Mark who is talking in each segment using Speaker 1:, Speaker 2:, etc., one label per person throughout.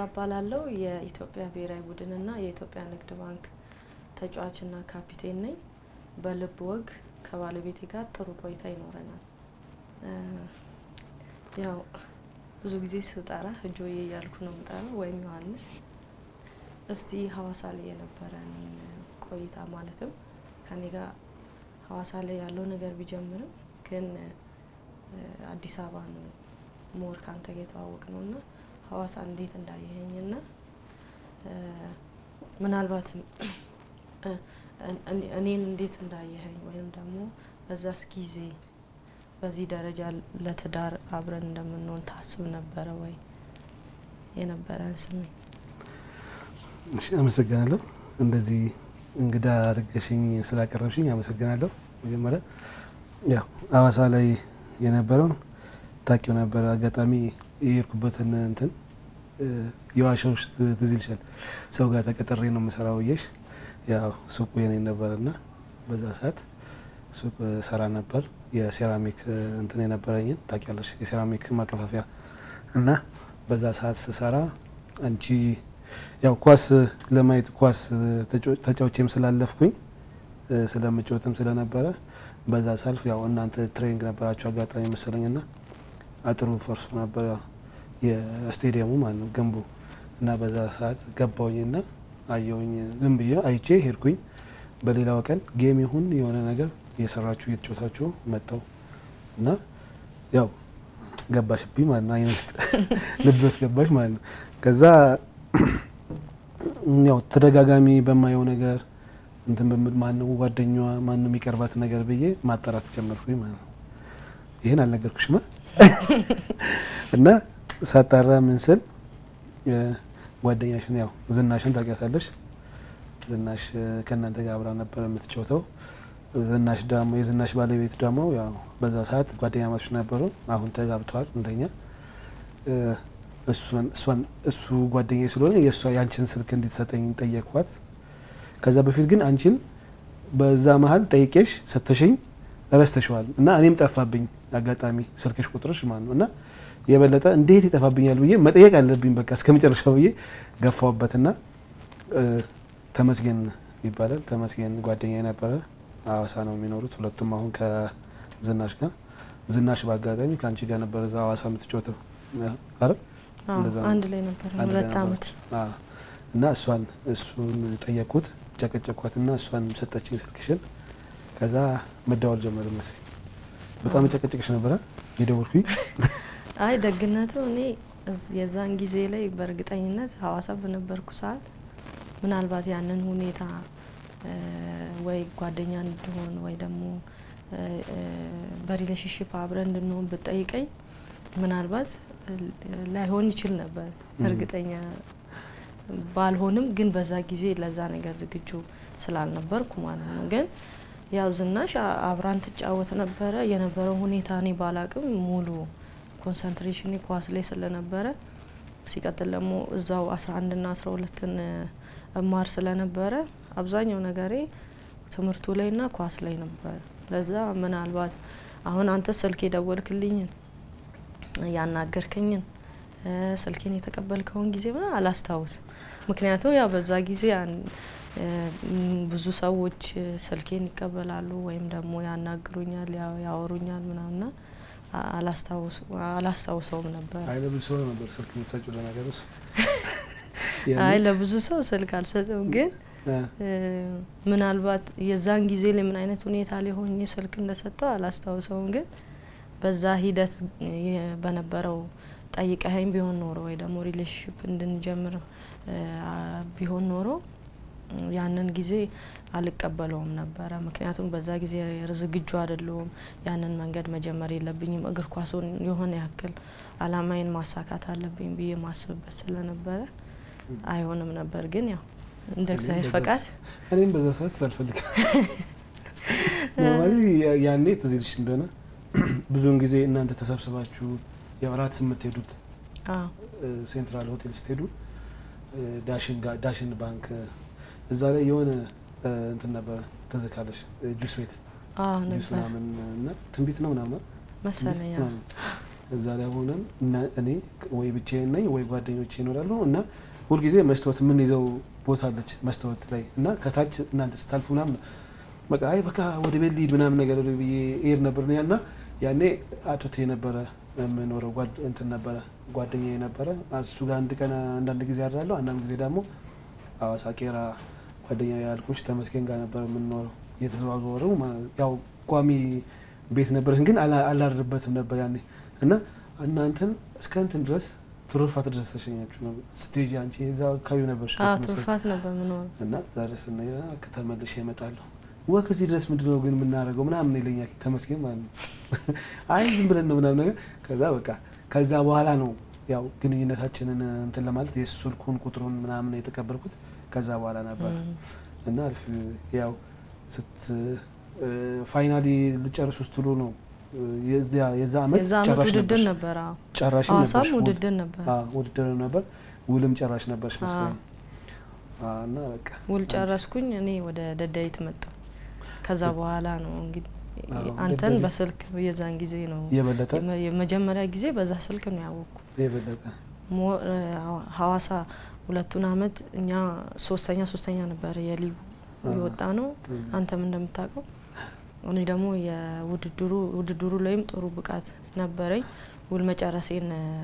Speaker 1: እባላለሁ። የኢትዮጵያ ብሔራዊ ቡድንና የኢትዮጵያ ንግድ ባንክ ተጫዋችና ካፒቴን ነኝ። በልብ ወግ ከባለቤቴ ጋር ጥሩ ቆይታ ይኖረናል። ያው ብዙ ጊዜ ስጠራ እጆዬ እያልኩ ነው የምጠራው ወይም ዮሐንስ። እስቲ ሀዋሳ ላይ የነበረን ቆይታ ማለትም ከኔ ጋር ሀዋሳ ላይ ያለው ነገር ቢጀምርም ግን አዲስ አበባ ነው ሞር ካንተ ጋር የተዋወቅ ነው እና ሀዋሳ እንዴት እንዳየኸኝና ምናልባትም እኔን እንዴት እንዳየኸኝ ወይም ደግሞ በዛስ ጊዜ በዚህ ደረጃ ለትዳር አብረን እንደምንሆን ታስብ ነበረ ወይ? የነበረን ስሜት።
Speaker 2: እሺ፣ አመሰግናለሁ። እንደዚህ እንግዳ አድርገሽኝ ስላቀረብሽኝ አመሰግናለሁ። መጀመሪያ ያው ሀዋሳ ላይ የነበረውን ታውቂው ነበር። አጋጣሚ የሄድኩበትን እንትን የዋሻዎች ትዝ ይልሻል። ሰው ጋር ተቀጥሬ ነው የምሰራው ብዬሽ፣ ያው ሱቁ የኔ ነበር እና በዛ ሰዓት ሱቅ ሰራ ነበር። የሴራሚክ እንትን የነበረኝን ታውቂያለሽ፣ የሴራሚክ ማከፋፈያ እና በዛ ሰዓት ስሰራ አንቺ ያው ኳስ ለማየት ኳስ ተጫውቼም ስላለፍኩኝ ስለምጫወትም ስለነበረ በዛ ሳልፍ ያው እናንተ ትሬኒንግ ነበራችሁ አጋጣሚ መሰለኝ ና አጥሩ ፈርሶ ነበረ የስቴዲየሙ ማለት ነው ግንቡ እና በዛ ሰዓት ገባውኝና አየውኝ ዝም ብዬ አይቼ ሄድኩኝ። በሌላው ቀን ጌም ይሁን የሆነ ነገር እየሰራችሁ እየተጫወታችሁ መጣው እና ያው ገባሽብኝ ማለት ነው። አይነ ውስጥ ልብ ውስጥ ገባሽ ማለት ነው። ከዛ ያው ተደጋጋሚ በማየው ነገር እንትን በምል ማነው ጓደኛዋ ማነው የሚቀርባት ነገር ብዬ ማጣራት ጀመርኩኝ ማለት ነው። ይህን አልነገርኩሽማ እና ሳጣራ ምን ስል ጓደኛሽን ያው ዝናሽን ታውቂያታለሽ። ዝናሽ ከእናንተ ጋር አብራ ነበር የምትጫወተው። ዝናሽ ደግሞ የዝናሽ ባለቤት ደግሞ ያው በዛ ሰዓት ጓደኛ ማቾች ነበሩ። አሁን ተጋብተዋል እንደኛ። እሱ ጓደኛ ስለሆነ የእሷ የአንቺን ስልክ እንድትሰጠኝ ጠየቅኳት። ከዛ በፊት ግን አንቺን በዛ መሀል ጠይቄሽ ሰተሽኝ ረስተሸዋል እና እኔም ጠፋብኝ አጋጣሚ ስልክሽ ቁጥርሽ ማለት ነው እና የበለጠ እንዴት ይጠፋብኛል ብዬ መጠየቅ አለብኝ በቃ እስከ መጨረሻው ብዬ ገፋውበትና ተመስገን ይባላል ተመስገን ጓደኛ የነበረ ሀዋሳ ነው የሚኖሩት ሁለቱም አሁን ከዝናሽ ጋር ዝናሽ በአጋጣሚ ከአንቺ ጋር ነበረ እዛ ሀዋሳ የምትጫወተው አረ
Speaker 1: አንድ ላይ ነበር ሁለት አመት
Speaker 2: እና እሷን እሱን ጠየቅኩት ጨቀጨኳትና እሷን ሰጠችኝ ስልክሽን ከዛ መደዋወል ጀመረ መሰለኝ በጣም ጨቀጨቅሽ ነበረ የደወልኩኝ
Speaker 1: አይ ደግነቱ እኔ የዛን ጊዜ ላይ በእርግጠኝነት ሀዋሳ በነበርኩ ሰዓት ምናልባት ያንን ሁኔታ ወይ ጓደኛ እንድሆን ወይ ደግሞ በሪሌሽንሽፕ አብረን እንድንሆን ብጠይቀኝ ምናልባት ላይሆን ይችል ነበር። እርግጠኛ ባልሆንም ግን በዛ ጊዜ ለዛ ነገር ዝግጁ ስላልነበርኩ ማለት ነው። ግን ያው ዝናሽ አብራን ትጫወት ነበረ። የነበረው ሁኔታ እኔ ባላቅም ሙሉ ኮንሰንትሬሽን ኳስ ላይ ስለነበረ ሲቀጥል ደግሞ እዛው አስራ አንድና አስራ ሁለትን እማር ስለነበረ አብዛኛው ነገሬ ትምህርቱ ላይና ኳስ ላይ ነበር። ለዛ ምናልባት አሁን አንተ ስልክ የደወልክልኝን ያናገርከኝን ስልኬን የተቀበልከውን ጊዜ ምና አላስታውስም። ምክንያቱም ያው በዛ ጊዜ ብዙ ሰዎች ስልኬን ይቀበላሉ ወይም ደግሞ ያናግሩኛል፣ ያወሩኛል ምናምና አላስታውሰውም ነበር።
Speaker 2: አይ ለብዙ ሰው ነበር ስልክ የምትሰጪው ለነገር እሱ
Speaker 1: አይ ለብዙ ሰው ስልክ አልሰጥም፣ ግን ምናልባት የዛን ጊዜ ላይ ምን አይነት ሁኔታ ላይ ሆኜ ስልክ እንደሰጠው አላስታውሰውም። ግን በዛ ሂደት በነበረው ጠይቀኸኝ ቢሆን ኖሮ ወይ ደግሞ ሪሌሽንሽፕ እንድንጀምር ቢሆን ኖሮ ያንን ጊዜ አልቀበለውም ነበረ። ምክንያቱም በዛ ጊዜ ዝግጁ አይደለሁም። ያንን መንገድ መጀመር የለብኝም። እግር ኳሱን የሆነ ያክል አላማዬን ማሳካት አለብኝ ብዬ ማስብበት ስለነበረ አይሆንም ነበር። ግን ያው እንደ እግዚአብሔር ፈቃድ
Speaker 2: እኔም በዛ ሰዓት ስላልፈልግ ያኔ ትዝ ይልሽ እንደሆነ ብዙውን ጊዜ እናንተ ተሰብስባችሁ ያው እራት የምትሄዱት ሴንትራል ሆቴል ስትሄዱ ዳሽን ባንክ እዛ ላይ የሆነ እንትን ነበረ ትዝ ካለሽ ጁስ ቤት ጁስ ምናምን እና ትንቢት ነው ምናምን
Speaker 1: መሰለኝ
Speaker 2: እዛ ላይ ሆነን እኔ ወይ ብቻዬን ነኝ ወይ ጓደኞቼ ይኖራሉ እና ሁልጊዜ መስታወት የምንይዘው ቦታ አለች መስታወት ላይ እና ከታች እናንተ ስታልፉ ምናምን በቃ አይ በቃ ወደ ቤት ልሂድ ምናምን ነገር ብዬ እሄድ ነበር እና ያኔ አቶቴ ነበረ የምኖረው እንትን ነበረ ጓደኛ ነበረ እሱ ጋር አንድ ቀን አንዳንድ ጊዜ አድራለሁ። አንዳንድ ጊዜ ደግሞ ሐዋሳ ቄራ ጓደኛ ያልኩሽ ተመስገን ጋር ነበረ የምንኖረው እየተዘዋወረው ያው ቋሚ ቤት ነበረን ግን አላድርበትም ነበር ያኔ እና እናንተን እስከ እንትን ድረስ ትሩፋት ድረስ ተሸኛችሁ ነው ስቴጅ አንቺ እዛ አካባቢ ነበር
Speaker 1: ትሩፋት ነበር ምኖረው
Speaker 2: እና ዛሬ ስና ከተመልሼ እመጣለሁ ወክ እዚህ ድረስ ምንድነው ግን የምናደርገው ምናምን ይለኛል ተመስገን ማለት ነው። አይ ዝም ብለን ነው ምናምን ነገር ከዛ በቃ ከዛ በኋላ ነው ያው ግንኙነታችንን እንትን ለማለት የስልኩን ቁጥሩን ምናምን የተቀበልኩት ከዛ በኋላ ነበር እና አልፍ ያው ስት ፋይናሊ ልጨርሱ ስትሉ ነው የዛ አመት ጨራሽ
Speaker 1: ውድድር ነበር።
Speaker 2: ጨራሽ
Speaker 1: ሐዋሳም ውድድር ነበር።
Speaker 2: ውድድር ነበር። ውልም ጨራሽ ነበርሽ መሰለኝ እና በቃ
Speaker 1: ውል ጨረስኩኝ። እኔ ወደ ደደቢት መጣሁ። ከዛ በኋላ ነው እንግዲህ አንተን በስልክ የዛን ጊዜ ነው
Speaker 2: የበለጠ
Speaker 1: የመጀመሪያ ጊዜ በዛ ስልክ ነው ያወቅኩ።
Speaker 2: የበለጠ
Speaker 1: ሐዋሳ ሁለቱን አመት እኛ ሶስተኛ ሶስተኛ ነበር የሊጉ የወጣ ነው። አንተም እንደምታውቀው እኔ ደግሞ የውድድሩ ውድድሩ ላይም ጥሩ ብቃት ነበረኝ። ውል መጨረሴን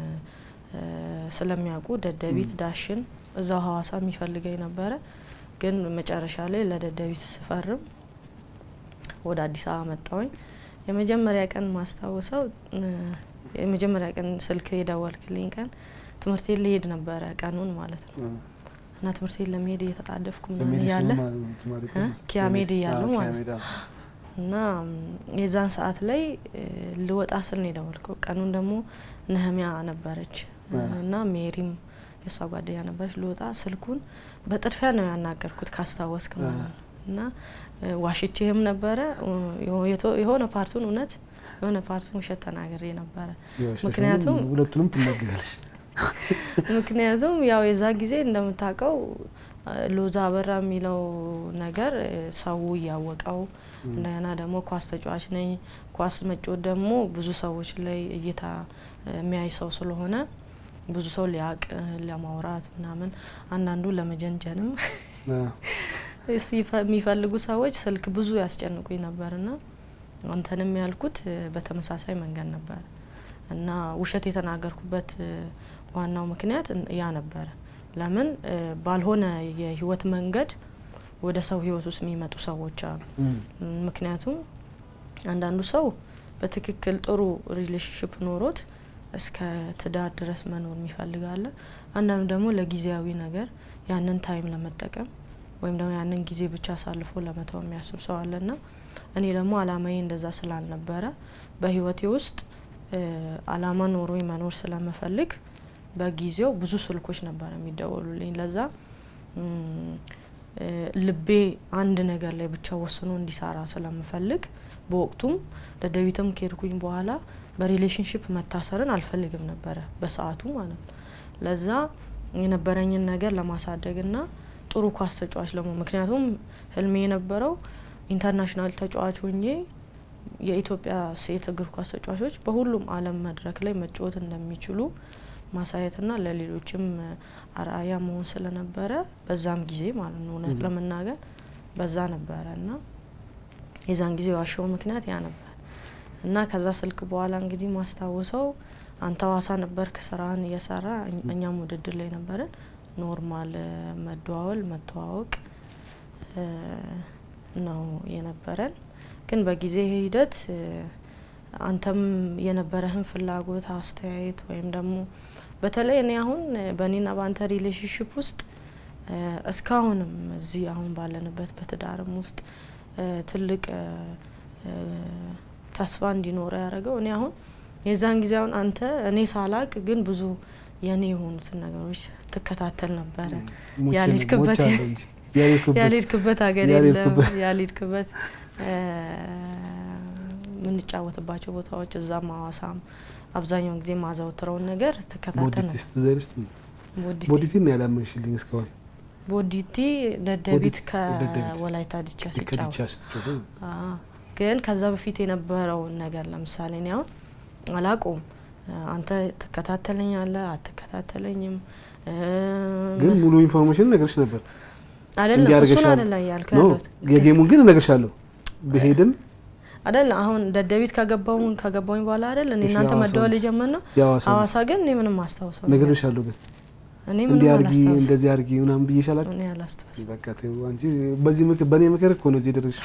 Speaker 1: ስለሚያውቁ ደደቢት፣ ዳሽን እዛው ሐዋሳ የሚፈልገኝ ነበረ። ግን መጨረሻ ላይ ለደደቢት ስፈርም ወደ አዲስ አበባ መጣሁኝ። የመጀመሪያ ቀን ማስታወሰው የመጀመሪያ ቀን ስልክ የደወልክልኝ ቀን ትምህርት ቤት ልሄድ ነበረ ቀኑን ማለት ነው እና ትምህርት ቤት ለመሄድ እየተጣደፍኩ ምናምን እያለ ኪያሜድ እያለሁ ማለት ነው እና የዛን ሰዓት ላይ ልወጣ ስል ነው የደወልከው። ቀኑን ደግሞ ነህሚያ ነበረች እና ሜሪም የእሷ ጓደኛ ነበረች። ልወጣ ስልኩን በጥድፊያ ነው ያናገርኩት ካስታወስክ ማለት ነው እና ዋሽቼህም ነበረ የሆነ ፓርቱን እውነት የሆነ ፓርቱን ውሸት ተናግሬ ነበረ። ምክንያቱም
Speaker 2: ሁለቱንም ትናገራለች።
Speaker 1: ምክንያቱም ያው የዛ ጊዜ እንደምታውቀው ሎዛ አበራ የሚለው ነገር ሰው እያወቀው እንደገና ደግሞ ኳስ ተጫዋች ነኝ። ኳስ መጫወት ደግሞ ብዙ ሰዎች ላይ እይታ የሚያይ ሰው ስለሆነ ብዙ ሰው ሊያቅ ለማውራት ምናምን አንዳንዱ ለመጀንጀንም የሚፈልጉ ሰዎች ስልክ ብዙ ያስጨንቁኝ ነበርና አንተንም ያልኩት በተመሳሳይ መንገድ ነበር እና ውሸት የተናገርኩበት ዋናው ምክንያት ያ ነበረ። ለምን ባልሆነ የህይወት መንገድ ወደ ሰው ህይወት ውስጥ የሚመጡ ሰዎች አሉ። ምክንያቱም አንዳንዱ ሰው በትክክል ጥሩ ሪሌሽንሽፕ ኖሮት እስከ ትዳር ድረስ መኖር የሚፈልጋለ። አንዳንዱ ደግሞ ለጊዜያዊ ነገር ያንን ታይም ለመጠቀም ወይም ደግሞ ያንን ጊዜ ብቻ አሳልፎ ለመተው የሚያስብ ሰው አለና እኔ ደግሞ አላማዬ እንደዛ ስላልነበረ በህይወቴ ውስጥ አላማ ኖሮኝ መኖር ስለምፈልግ በጊዜው ብዙ ስልኮች ነበር የሚደወሉልኝ። ለዛ ልቤ አንድ ነገር ላይ ብቻ ወስኖ እንዲሰራ ስለምፈልግ በወቅቱም ደደቢትም ከሄድኩኝ በኋላ በሪሌሽንሽፕ መታሰርን አልፈልግም ነበረ በሰዓቱ ማለት ነው። ለዛ የነበረኝን ነገር ለማሳደግና ጥሩ ኳስ ተጫዋች ለሞ ምክንያቱም ህልሜ የነበረው ኢንተርናሽናል ተጫዋች ሆኜ የኢትዮጵያ ሴት እግር ኳስ ተጫዋቾች በሁሉም ዓለም መድረክ ላይ መጫወት እንደሚችሉ ማሳየትና ለሌሎችም አርአያ መሆን ስለነበረ በዛም ጊዜ ማለት ነው እውነት ለመናገር በዛ ነበረ እና የዛን ጊዜ ዋሻው ምክንያት ያ ነበር እና ከዛ ስልክ በኋላ እንግዲህ ማስታወሰው አንተ ሐዋሳ ነበርክ ስራህን እየሰራ እኛም ውድድር ላይ ነበረን። ኖርማል መደዋወል መተዋወቅ ነው የነበረን። ግን በጊዜ ሂደት አንተም የነበረህን ፍላጎት አስተያየት ወይም ደግሞ በተለይ እኔ አሁን በእኔና በአንተ ሪሌሽንሽፕ ውስጥ እስካሁንም እዚህ አሁን ባለንበት በትዳርም ውስጥ ትልቅ ተስፋ እንዲኖረ ያደረገው እኔ አሁን የዛን ጊዜ አሁን አንተ እኔ ሳላቅ ግን ብዙ የእኔ የሆኑትን ነገሮች ትከታተል ነበረ። ያልሄድክበት ያልሄድክበት ሀገር የለም ያልሄድክበት የምንጫወትባቸው ቦታዎች እዛም ሐዋሳም አብዛኛውን ጊዜ ማዘወትረውን ነገር ትከታተል
Speaker 2: ቦዲቲ ነው ያላመንሽልኝ እስካሁን
Speaker 1: ቦዲቲ ደደቢት ከወላይታ ድቻ ሲጫወት ግን ከዛ በፊት የነበረውን ነገር ለምሳሌ እኔ አሁን አላቆም አንተ ትከታተለኛለህ አትከታተለኝም እ፣
Speaker 2: ግን ሙሉ ኢንፎርሜሽን ነገርሽ ነበር
Speaker 1: አይደለም
Speaker 2: እንዲያደርገሻል።
Speaker 1: እሱን አይደለም እያልኩ
Speaker 2: ኖ
Speaker 1: ያለሁት
Speaker 2: የጌሙን ግን እነግርሻለሁ ብሄድም
Speaker 1: አይደለም አሁን ደደቢት ከገባው ከገባውኝ በኋላ አይደል እኔ
Speaker 2: እሺ፣
Speaker 1: እናንተ
Speaker 2: ሐዋሳ
Speaker 1: መደወል
Speaker 2: ውስጥ
Speaker 1: የጀመር ነው
Speaker 2: የሐዋሳ
Speaker 1: ሐዋሳ ግን እኔ ምንም አስታውሰው ነገር-
Speaker 2: ነግሬሻለሁ ግን
Speaker 1: እኔ ምንም
Speaker 2: እንዲህ አርጊ
Speaker 1: አላስታውስም
Speaker 2: እንደዚህ አርጊ ምናምን ብዬሽ አላውቅም።
Speaker 1: እኔ አላስታውስም
Speaker 2: በቃ ተይው አንቺ በዚህ ምክር በእኔ ምክር እኮ ነው እዚህ ደረሽ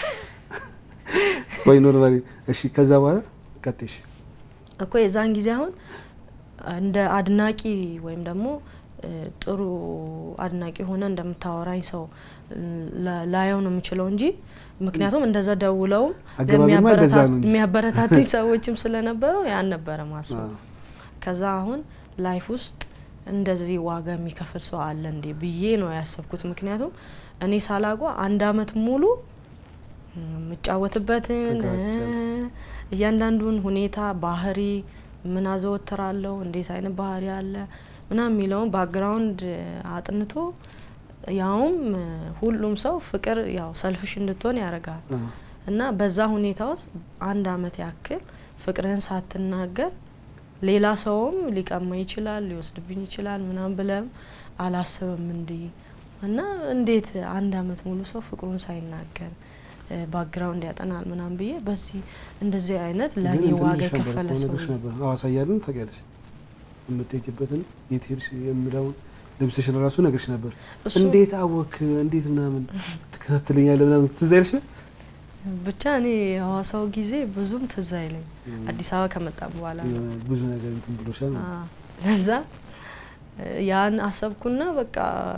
Speaker 2: ወይ ኖርማሊ እሺ ከዛ በኋላ ቀጥሽ
Speaker 1: እኮ የዛን ጊዜ አሁን እንደ አድናቂ ወይም ደግሞ እ፣ ጥሩ አድናቂ ሆነ እንደምታወራኝ ሰው ላ- ላየው ነው የምችለው እንጂ ምክንያቱም እንደዛ ደውለውም
Speaker 2: አገባቢማ እንደዛ ነው እንጂ
Speaker 1: የሚያበረታቱኝ ሰዎችም ስለነበረው ያን ነበረ ማስበው።
Speaker 2: አዎ።
Speaker 1: ከዛ አሁን ላይፍ ውስጥ እንደዚህ ዋጋ የሚከፍል ሰው አለ እንዴ ብዬ ነው ያሰብኩት። ምክንያቱም እኔ ሳላጓ አንድ አመት ሙሉ ም፣ የምጫወትበትን እ፣
Speaker 2: ተጋብቻለሁ።
Speaker 1: እያንዳንዱን ሁኔታ ባህሪ ምን አዘወትራለሁ፣ እንዴት አይነት ባህሪ አለ ምናምን የሚለውን ባክግራውንድ አጥንቶ ያውም እ፣ ሁሉም ሰው ፍቅር ያው ሰልፍሽ እንድትሆን ያደርጋል
Speaker 2: አዎ።
Speaker 1: እና በዛ ሁኔታ ውስጥ አንድ አመት ያክል ፍቅርህን ሳትናገር ሌላ ሰውም ሊቀማ ይችላል ሊወስድብኝ ይችላል ምናምን ብለም አላስብም እንዲህ እና እንዴት አንድ አመት ሙሉ ሰው ፍቅሩን ሳይናገር ባክግራውንድ ያጠናል ምናምን ብዬ በዚህ እንደዚህ አይነት ለእኔ
Speaker 2: ግን
Speaker 1: ዋጋ
Speaker 2: እንትንሽ ነበር
Speaker 1: የከፈለ
Speaker 2: እኮ
Speaker 1: ሰው
Speaker 2: ነግሬሽ ነበር ሐዋሳ እያለን ታውቂያለሽ የምትሄጂበትን የት ሄድሽ የምለውን ልብስሽን ራሱ ነግሬሽ ነበር።
Speaker 1: እሱ
Speaker 2: እንዴት አወክ እንዴት ምናምን ትከታተለኛለህ ምናምን ትዝ አይልሽ?
Speaker 1: ብቻ እኔ የሐዋሳው ጊዜ ብዙም ትዝ አይለኝ አዲስ አበባ ከመጣም በኋላ ነው።
Speaker 2: የሆነ ብዙ ነገር እንትን ብሎሻል ማለት ነው።
Speaker 1: አዎ። ለዛ እ፣ ያን አሰብኩና በቃ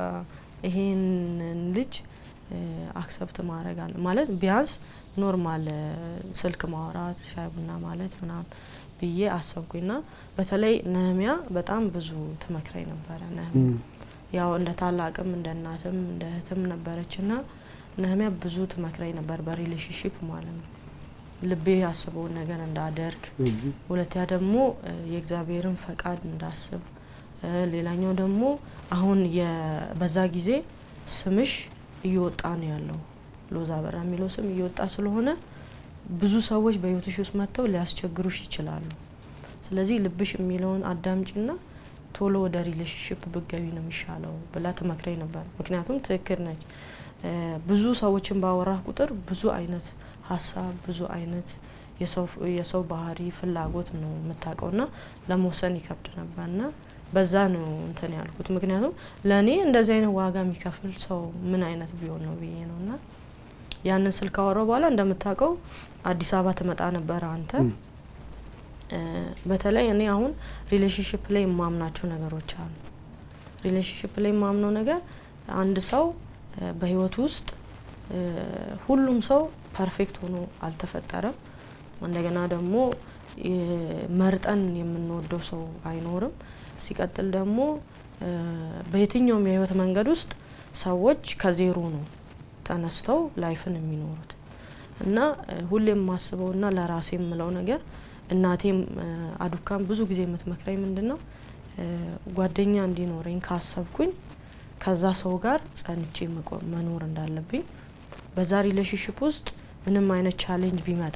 Speaker 1: ይሄንን ልጅ አክሰፕት ማድረግ አለ ማለት ቢያንስ ኖርማል እ፣ ስልክ ማውራት ሻይ ቡና ማለት ምናምን ብዬ አሰብኩኝና በተለይ ነህሚያ በጣም ብዙ ትመክረኝ ነበረ። ነህሚያ
Speaker 2: እም፣
Speaker 1: ያው እንደ ታላቅም እንደ እናትም እንደ እህትም ነበረችና ነህሚያ ብዙ ትመክረኝ ነበር በሪሌሽንሽፕ ማለት ነው። ልቤ ያስበውን ነገር እንዳደርግ
Speaker 2: እንጂ
Speaker 1: ሁለተኛ ደግሞ እ፣ የእግዚአብሔርን ፈቃድ እንዳስብ እ፣ ሌላኛው ደግሞ አሁን የ- በዛ ጊዜ ስምሽ እየወጣ ነው ያለው ሎዛ በራ የሚለው ስም እየወጣ ስለሆነ ብዙ ሰዎች በህይወትሽ ውስጥ መጥተው ሊያስቸግሩሽ ይችላሉ። ስለዚህ ልብሽ የሚለውን አዳምጪና ቶሎ ወደ ሪሌሽንሽፕ ብገቢ ነው የሚሻለው ብላ ትመክረኝ ነበር። ምክንያቱም ትክክል ነች። እ፣ ብዙ ሰዎችን ባወራህ ቁጥር ብዙ አይነት ሀሳብ ብዙ አይነት የሰው የሰው ባህሪ ፍላጎት ነው የምታውቀውና ለመወሰን ይከብድ ነበርና በዛ ነው እንትን ያልኩት። ምክንያቱም ለእኔ እንደዚህ አይነት ዋጋ የሚከፍል ሰው ምን አይነት ቢሆን ነው ብዬ ነው እና ያንን ስልክ አወራው በኋላ እንደምታውቀው አዲስ አበባ ትመጣ ነበረ አንተ
Speaker 2: እም፣
Speaker 1: እ፣ በተለይ እኔ አሁን ሪሌሽንሽፕ ላይ የማምናቸው ነገሮች አሉ። ሪሌሽንሽፕ ላይ የማምነው ነገር አንድ ሰው እ፣ በህይወት ውስጥ እ፣ ሁሉም ሰው ፐርፌክት ሆኖ አልተፈጠረም። እንደገና ደግሞ እ፣ መርጠን የምንወደው ሰው አይኖርም። ሲቀጥል ደግሞ እ፣ በየትኛውም የህይወት መንገድ ውስጥ ሰዎች ከዜሮ ነው ተነስተው ላይፍን የሚኖሩት እና እ፣ ሁሌም የማስበውና ለራሴ የምለው ነገር እናቴም እ፣ አዱካም ብዙ ጊዜ የምትመክረኝ ምንድን ነው እ፣ ጓደኛ እንዲኖረኝ ካሰብኩኝ ከዛ ሰው ጋር ጸንቼ መቆ- መኖር እንዳለብኝ በዛ ሪሌሽንሽፕ ውስጥ ምንም አይነት ቻሌንጅ ቢመጣ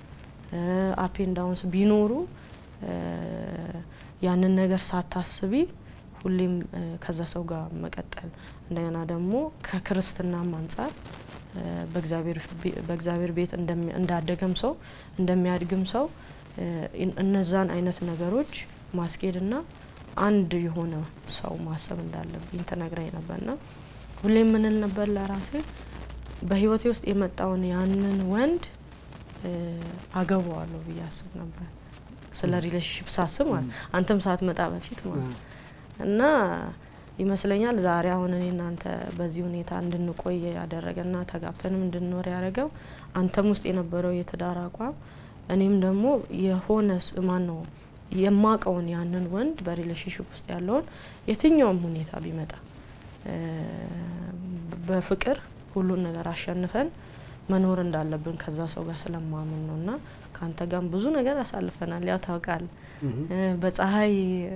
Speaker 1: አፔን ዳውንስ ቢኖሩ እ፣ ያንን ነገር ሳታስቢ ሁሌም እ፣ ከዛ ሰው ጋር መቀጠል እንደገና ደግሞ ከክርስትናም አንጻር እ፣ በእግዚአብሔር ቤ- በእግዚአብሔር ቤት እንደሚ- እንዳደገም ሰው እንደሚያድግም ሰው እ፣ እን- እነዛን አይነት ነገሮች ማስኬድና አንድ የሆነ ሰው ማሰብ እንዳለብኝ ተነግራኝ ነበርና ሁሌም ምንል ነበር ለራሴ በህይወቴ ውስጥ የመጣውን ያንን ወንድ እ፣ አገባዋለሁ ብዬ አስብ ነበር። ስለ ሪሌሽንሽፕ ሳስብ ማለት አንተም ሳትመጣ በፊት ማለት
Speaker 2: አዎ።
Speaker 1: እና ይመስለኛል ዛሬ አሁን እኔ እናንተ በዚህ ሁኔታ እንድንቆይ ያደረገና ተጋብተንም እንድንኖር ያደረገው አንተም ውስጥ የነበረው የትዳር አቋም እኔም ደግሞ የሆነ ማን ነው የማቀውን ያንን ወንድ በሪሌሽንሽፕ ውስጥ ያለውን የትኛውም ሁኔታ ቢመጣ እ፣ በፍቅር ሁሉን ነገር አሸንፈን መኖር እንዳለብን ከዛ ሰው ጋር ስለማምን ነው እና ከአንተ ጋርም ብዙ ነገር አሳልፈናል። ያው ታውቃለህ
Speaker 2: እም፣
Speaker 1: እ፣ በፀሐይ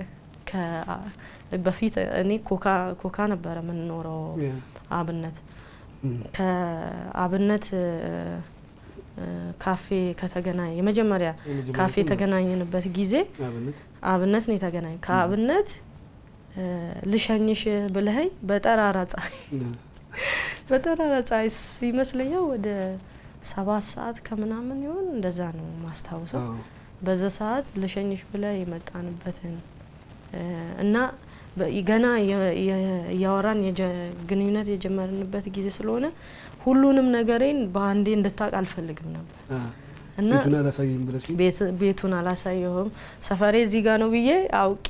Speaker 1: ከ- በፊት እኔ ኮካ ኮካ ነበረ የምንኖረው
Speaker 2: ያ፣
Speaker 1: አብነት
Speaker 2: እም፣
Speaker 1: ከአብነት እ፣ ካፌ ከተገናኘ የመጀመሪያ ካፌ የተገናኘንበት ጊዜ አብነት ነው የተገናኘ ከአብነት ልሸኝሽ ብለኸኝ በጠራራ ፀሐይ በጠራራ ፀሐይ ይመስለኛል ወደ ሰባት ሰዓት ከምናምን ይሆን እንደዛ ነው ማስታውሰው። በዛ ሰዓት ልሸኝሽ ብለህ የመጣንበትን እና ገና እያወራን ግንኙነት የጀመርንበት ጊዜ ስለሆነ ሁሉንም ነገሬን በአንዴ እንድታውቅ አልፈልግም ነበር እና ቤቱን አላሳየሁም። ሰፈሬ እዚህ ጋር ነው ብዬ አውቄ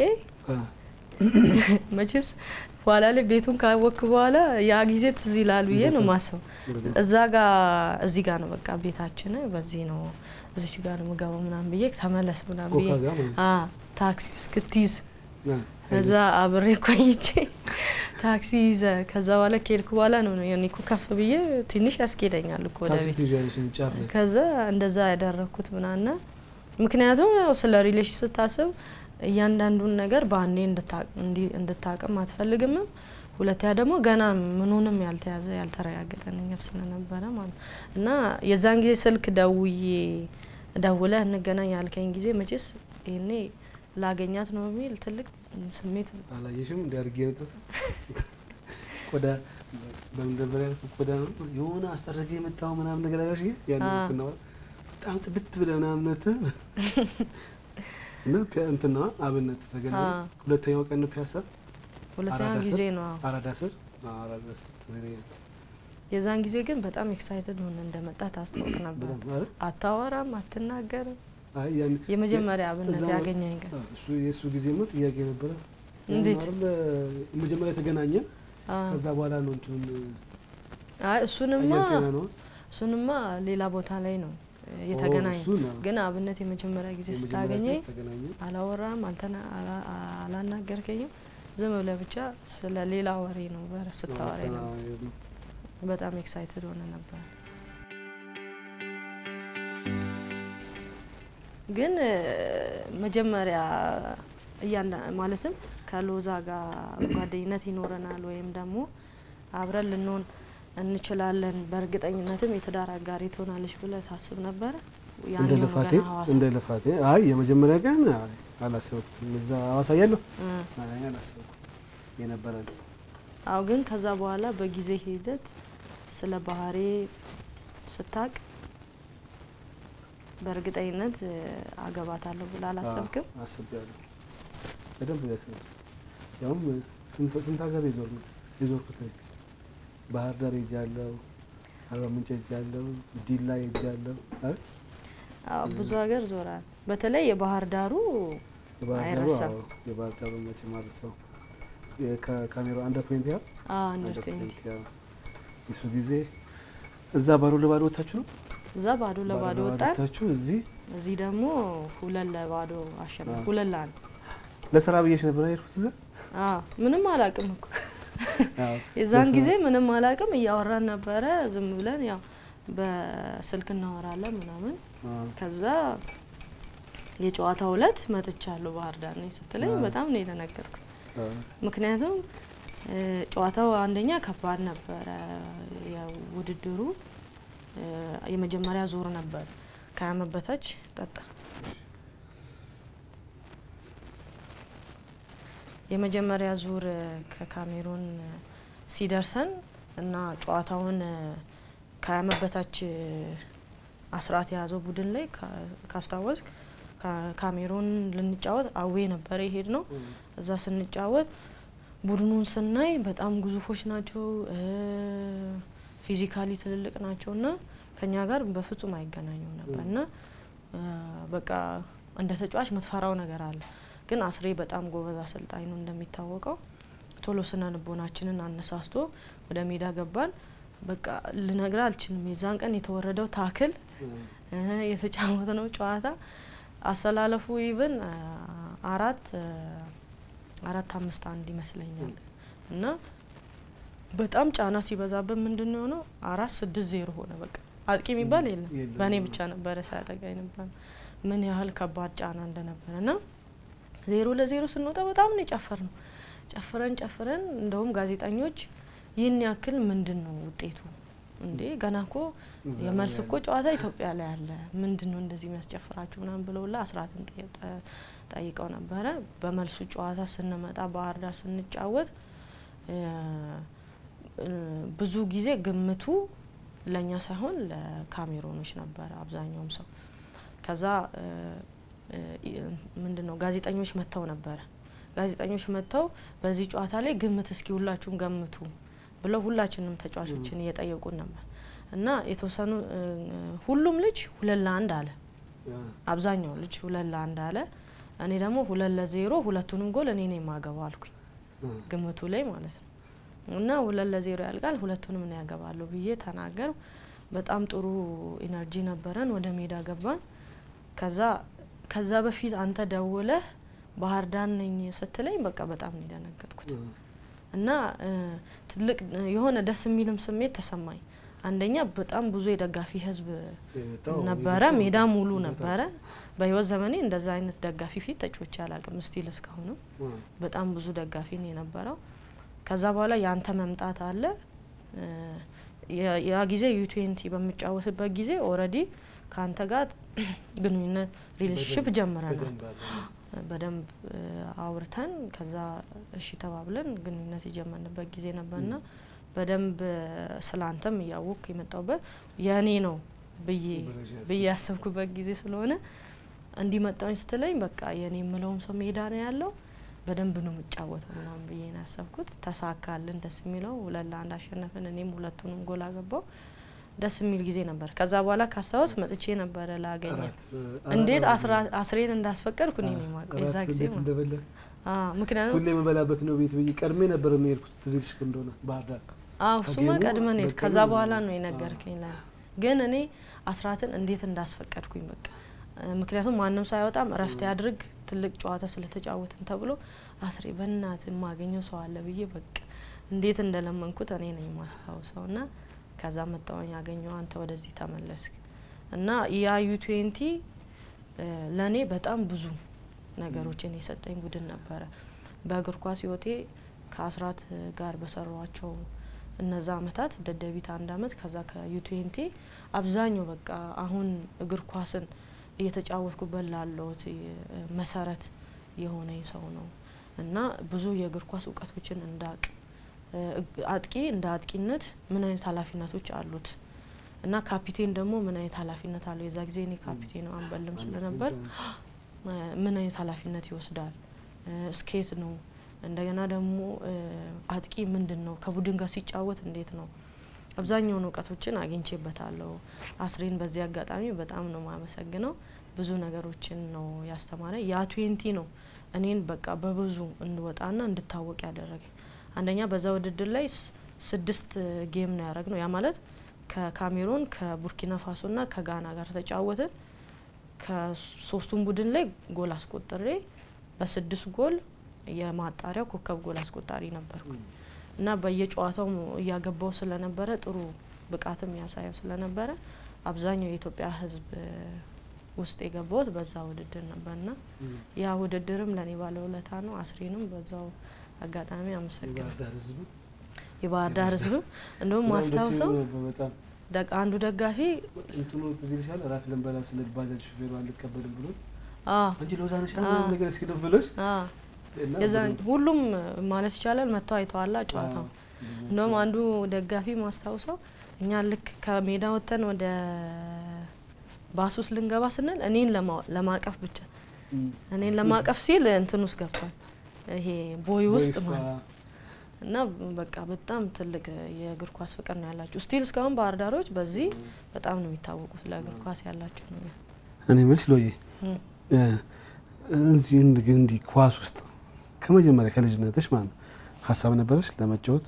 Speaker 1: መቼስ በኋላ ላይ ቤቱን ካወክ በኋላ ያ ጊዜ ትዝ ይላል ብዬ ነው ማስበው። እዛ ጋ እዚህ ጋር ነው በቃ ቤታችን በዚህ ነው እዚች ጋር ነው ምገባው ምናምን ብዬ ተመለስ ምናምን ብዬ ታክሲ እስክትይዝ ከዛ አብሬ ቆይቼ ታክሲ ይዘ ከዛ በኋላ ከሄድኩ በኋላ ነው እኔ እኮ ከፍ ብዬ ትንሽ ያስኬደኛል እኮ ወደ ቤት። ከዛ እንደዛ ያደረግኩት ምናና ምክንያቱም ያው ስለ ሪሌሽን ስታስብ እያንዳንዱን ነገር በአንዴ እንድታቅም አትፈልግምም። ሁለተኛ ደግሞ ገና ምኑንም ያልተያዘ ያልተረጋገጠ ነገር ስለነበረ ማለት እና የዛን ጊዜ ስልክ ደውዬ ደውለ እንገናኝ ያልከኝ ጊዜ መቼስ ይሄኔ ላገኛት ነው የሚል ትልቅ ስሜት
Speaker 2: አላየሽም? እንዲ አድርጌ የመጣት ቆዳ በመደበሪያ ቆዳ ነው የሆነ አስጠረገ የመጣው ምናምን ነገር አላሽ ያን ስናወራ በጣም ጽድት ብለ ምናምነት እና እንትና አብነት ተገና ሁለተኛው ቀን ፒያሳ
Speaker 1: ሁለተኛ ጊዜ ነው
Speaker 2: አራዳ ስር አራዳ ስር
Speaker 1: የዛን ጊዜ ግን በጣም ኤክሳይትድ ሆነ እንደመጣ ታስታውቅ ነበር። አታወራም፣ አትናገርም። የመጀመሪያ አብነት ያገኘኝ ቀን
Speaker 2: እሱ የእሱ ጊዜማ ጥያቄ ነበረ።
Speaker 1: እንዴት
Speaker 2: መጀመሪያ የተገናኘን ከዛ በኋላ ነው እንትን
Speaker 1: አይ እሱንማ
Speaker 2: አየር ጤና ነው
Speaker 1: እሱንማ ሌላ ቦታ ላይ ነው የተገናኘ ግን አብነት የመጀመሪያ ጊዜ ስታገኘኝ አላወራም፣ አላናገርከኝም። ዝም ብለህ ብቻ ስለ ሌላ ወሬ ነው በረ ስታወራ ነበር። በጣም ኤክሳይትድ ሆነ ነበር። ግን መጀመሪያ እያንዳ ማለትም ከሎዛ ጋር ጓደኝነት ይኖረናል ወይም ደግሞ አብረን ልንሆን እንችላለን በእርግጠኝነትም የትዳር አጋሪ ትሆናለች ብለህ ታስብ ነበረ?
Speaker 2: እንደ ልፋቴ እንደ ልፋቴ አይ የመጀመሪያ ቀን አላሰብኩም። እዛ ሀዋሳ እያለሁ አላሰብኩም የነበረ
Speaker 1: አው ግን ከዛ በኋላ በጊዜ ሂደት ስለ ባህሬ ስታቅ በእርግጠኝነት አገባታለሁ ብላ አላሰብክም?
Speaker 2: አስቤያለሁ። በደንብ ያስብ ያውም ስንት ሀገር የዞርኩት ባህር ዳር ሄጃለሁ፣ አርባ ምንጭ ሄጃለሁ፣ ዲላ ሄጃለሁ።
Speaker 1: አዎ ብዙ ሀገር ዞራል። በተለይ የባህር ዳሩ አይረሳም።
Speaker 2: የባህር ዳሩ መቼ ማረሰው ከካሜራ አንደር ትዌንቲ ያ
Speaker 1: አንደር ትዌንቲ
Speaker 2: የሱ ጊዜ እዛ ባዶ ለባዶ ወታችሁ ነው
Speaker 1: እዛ ባዶ ለባዶ ወጣን።
Speaker 2: ወታችሁ እዚህ
Speaker 1: እዚህ ደግሞ ሁለት ለባዶ አሸነፍ ሁለት ለአንድ
Speaker 2: ለስራ ብዬሽ ነበር አይርኩት እዛ
Speaker 1: ምንም አላቅም እኮ የዛን ጊዜ ምንም አላቅም። እያወራን ነበረ ዝም ብለን ያው በስልክ እናወራለን ምናምን። ከዛ የጨዋታው እለት መጥቻለሁ ባህር ዳር ነኝ ስትለኝ በጣም ነው የደነገጥኩት። ምክንያቱም ጨዋታው አንደኛ ከባድ ነበረ። የውድድሩ የመጀመሪያ ዙር ነበር። ከዓመት በታች ጠጣ የመጀመሪያ ዙር ከካሜሩን ሲደርሰን እና ጨዋታውን ከዓመት በታች አስራት የያዘው ቡድን ላይ ካስታወስክ ካሜሩን ልንጫወት አዌ ነበረ የሄድ ነው። እዛ ስንጫወት ቡድኑን ስናይ በጣም ግዙፎች ናቸው፣ ፊዚካሊ ትልልቅ ናቸው እና ከኛ ጋር በፍጹም አይገናኙም ነበር እና በቃ እንደ ተጫዋች ምትፈራው ነገር አለ ግን አስሬ በጣም ጎበዝ አሰልጣኝ ነው እንደሚታወቀው። ቶሎ ስነ ልቦናችንን አነሳስቶ ወደ ሜዳ ገባን። በቃ ልነግር አልችልም። የዛን ቀን የተወረደው ታክል የተጫወት ነው ጨዋታ አሰላለፉ ኢቭን አራት አራት አምስት አንድ ይመስለኛል እና በጣም ጫና ሲበዛብን ምንድን ነው የሆነው አራት ስድስት ዜሮ ሆነ። በቃ አጥቂ የሚባል የለም። በእኔ ብቻ ነበረ ሳያጠቃኝ ነበር። ምን ያህል ከባድ ጫና እንደነበረ ና ዜሮ ለዜሮ ስንወጣ በጣም ነው የጨፈር ነው። ጨፍረን ጨፍረን እንደውም ጋዜጠኞች ይህን ያክል ምንድን ነው ውጤቱ እንዴ ገና እኮ የመልስ እኮ ጨዋታ ኢትዮጵያ ላይ አለ፣ ምንድን ነው እንደዚህ የሚያስጨፍራችሁ ምናምን ብለውላ አስራትን ጠይቀው ነበረ። በመልሱ ጨዋታ ስንመጣ ባህር ዳር ስንጫወት ብዙ ጊዜ ግምቱ ለእኛ ሳይሆን ለካሜሮኖች ነበረ አብዛኛውም ሰው። ከዛ ምንድን ነው ጋዜጠኞች መጥተው ነበረ። ጋዜጠኞች መጥተው በዚህ ጨዋታ ላይ ግምት እስኪ ሁላችሁም ገምቱ ብለው ሁላችንም ተጫዋቾችን እየጠየቁን ነበር እና የተወሰኑ ሁሉም ልጅ ሁለት ለአንድ አለ። አብዛኛው ልጅ ሁለት ለአንድ አለ። እኔ ደግሞ ሁለት ለዜሮ ሁለቱንም ጎል እኔ ነው የማገባው አልኩኝ ግምቱ ላይ ማለት ነው። እና ሁለት ለዜሮ ያልቃል ሁለቱንም ነው ያገባለሁ ብዬ ተናገር። በጣም ጥሩ ኢነርጂ ነበረን። ወደ ሜዳ ገባን። ከዛ ከዛ በፊት አንተ ደውለህ ባህር ዳር ነኝ ስትለኝ በቃ በጣም ነው የደነገጥኩት እና ትልቅ የሆነ ደስ የሚልም ስሜት ተሰማኝ። አንደኛ በጣም ብዙ የደጋፊ ህዝብ ነበረ፣ ሜዳ ሙሉ ነበረ። በህይወት ዘመኔ እንደዛ አይነት ደጋፊ ፊት ተጫውቼ አላቅም። ስቲል እስካሁንም በጣም ብዙ ደጋፊ ነው የነበረው። ከዛ በኋላ የአንተ መምጣት አለ። ያ ጊዜ ዩ ትዌንቲ በምጫወትበት ጊዜ ኦልሬዲ ከአንተ ጋር ግንኙነት ሪሌሽንሽፕ ጀምረናል። በደንብ አውርተን ከዛ እሺ ተባብለን ግንኙነት የጀመርንበት ጊዜ ነበርና በደንብ ስለ አንተም እያወቅኩ የመጣውበት የእኔ ነው ብዬ ብዬ ያሰብኩበት ጊዜ ስለሆነ እንዲመጣውኝ ስትለኝ በቃ የእኔ የምለውም ሰው ሜዳ ነው ያለው በደንብ ነው የምጫወተው ምናምን ብዬ ነው ያሰብኩት። ተሳካልን። ደስ የሚለው ሁለት ለአንድ አሸነፍን። እኔም ሁለቱንም ጎል አገባው። ደስ የሚል ጊዜ ነበር። ከዛ በኋላ ካስታወስ መጥቼ ነበረ ላገኘ እንዴት አስሬን እንዳስፈቀድኩ እኔ ነው የማውቀው የዛ ጊዜ ምክንያቱም
Speaker 2: ሁሌ የምበላበት ነው ቤት ብዬ ቀድሜ ነበር የሚሄድኩት ትዝ ይልሽ እንደሆነ ባህር ዳር
Speaker 1: አዎ እሱማ ቀድመን ሄድ ከዛ በኋላ ነው የነገርከኝ ላይ ግን እኔ አስራትን እንዴት እንዳስፈቀድኩኝ በቃ ምክንያቱም ማንም ሰው አይወጣም እረፍት ያድርግ ትልቅ ጨዋታ ስለተጫወትን ተብሎ አስሬ በእናት የማገኘው ሰው አለ ብዬ በቃ እንዴት እንደለመንኩት እኔ ነኝ የማስታውሰው ና ከዛ መጣወኝ ያገኘው አንተ ወደዚህ ተመለስክ እና ያ ዩ ትዌንቲ ለእኔ በጣም ብዙ ነገሮችን የሰጠኝ ቡድን ነበረ። በእግር ኳስ ህይወቴ ከአስራት ጋር በሰሯቸው እነዛ አመታት ደደቢት አንድ አመት ከዛ ከዩ ትዌንቲ አብዛኛው በቃ አሁን እግር ኳስን እየተጫወትኩበት ላለሁት መሰረት የሆነኝ ሰው ነው እና ብዙ የእግር ኳስ እውቀቶችን እንዳቅ አጥቂ እንደ አጥቂነት ምን አይነት ኃላፊነቶች አሉት እና ካፒቴን ደግሞ ምን አይነት ኃላፊነት አለው። የዛ ጊዜ እኔ ካፒቴን አንበልም ስለነበር ምን አይነት ኃላፊነት ይወስዳል፣ ስኬት ነው። እንደገና ደግሞ አጥቂ ምንድን ነው፣ ከቡድን ጋር ሲጫወት እንዴት ነው። አብዛኛውን እውቀቶችን አግኝቼበታለሁ። አስሬን በዚህ አጋጣሚ በጣም ነው ማመሰግነው። ብዙ ነገሮችን ነው ያስተማረ። ያ ትዌንቲ ነው እኔን በቃ በብዙ እንድወጣና እንድታወቅ ያደረገኝ። አንደኛ በዛ ውድድር ላይ ስድስት ጌም ነው ያደረግ ነው። ያ ማለት ከካሜሮን ከቡርኪና ፋሶና ከጋና ጋር ተጫወትን። ከሶስቱም ቡድን ላይ ጎል አስቆጥሬ በስድስት ጎል የማጣሪያው ኮከብ ጎል አስቆጣሪ ነበርኩ እና በየጨዋታው እያገባው ስለነበረ ጥሩ ብቃትም ያሳየው ስለነበረ አብዛኛው የኢትዮጵያ ሕዝብ ውስጥ የገባሁት በዛ ውድድር ነበርና ያ ውድድርም ለእኔ ባለውለታ ነው። አስሬንም በዛው አጋጣሚ አመሰግናለሁ። የባህር ዳር ሕዝብም እንደውም ማስታውሰው አንዱ ደጋፊ
Speaker 2: እንትኑ ትዝ ይልሻል። እራት ልንበላ ስንል ባጃጅ ሹፌሩ አልቀበልም ብሎ
Speaker 1: አዎ
Speaker 2: አንቺ ሎዛ ነሽ ነገር እስኪ ነው ብሎሽ
Speaker 1: አዎ የዛን ሁሉም ማለት ይቻላል መጥተው አይተዋላ ጨዋታው። እንደውም አንዱ ደጋፊ ማስታውሰው እኛ ልክ ከሜዳ ወጥተን ወደ ባስ ውስጥ ልንገባ ስንል እኔን ለማቀፍ ብቻ እኔን ለማቀፍ ሲል እንትን ውስጥ ገብቷል፣ ይሄ ቦይ ውስጥ ማለት እና በቃ በጣም ትልቅ የእግር ኳስ ፍቅር ነው ያላችሁ። ስቲል እስካሁን ባህር ዳሮች በዚህ በጣም ነው የሚታወቁት ለእግር ኳስ ያላቸው ነገር።
Speaker 2: እኔ የምልሽ ሎዬ እዚህ እንዲህ ኳስ ውስጥ ከመጀመሪያ ከልጅነትሽ ማለት ነው ሀሳብ ነበረች ለመጫወት?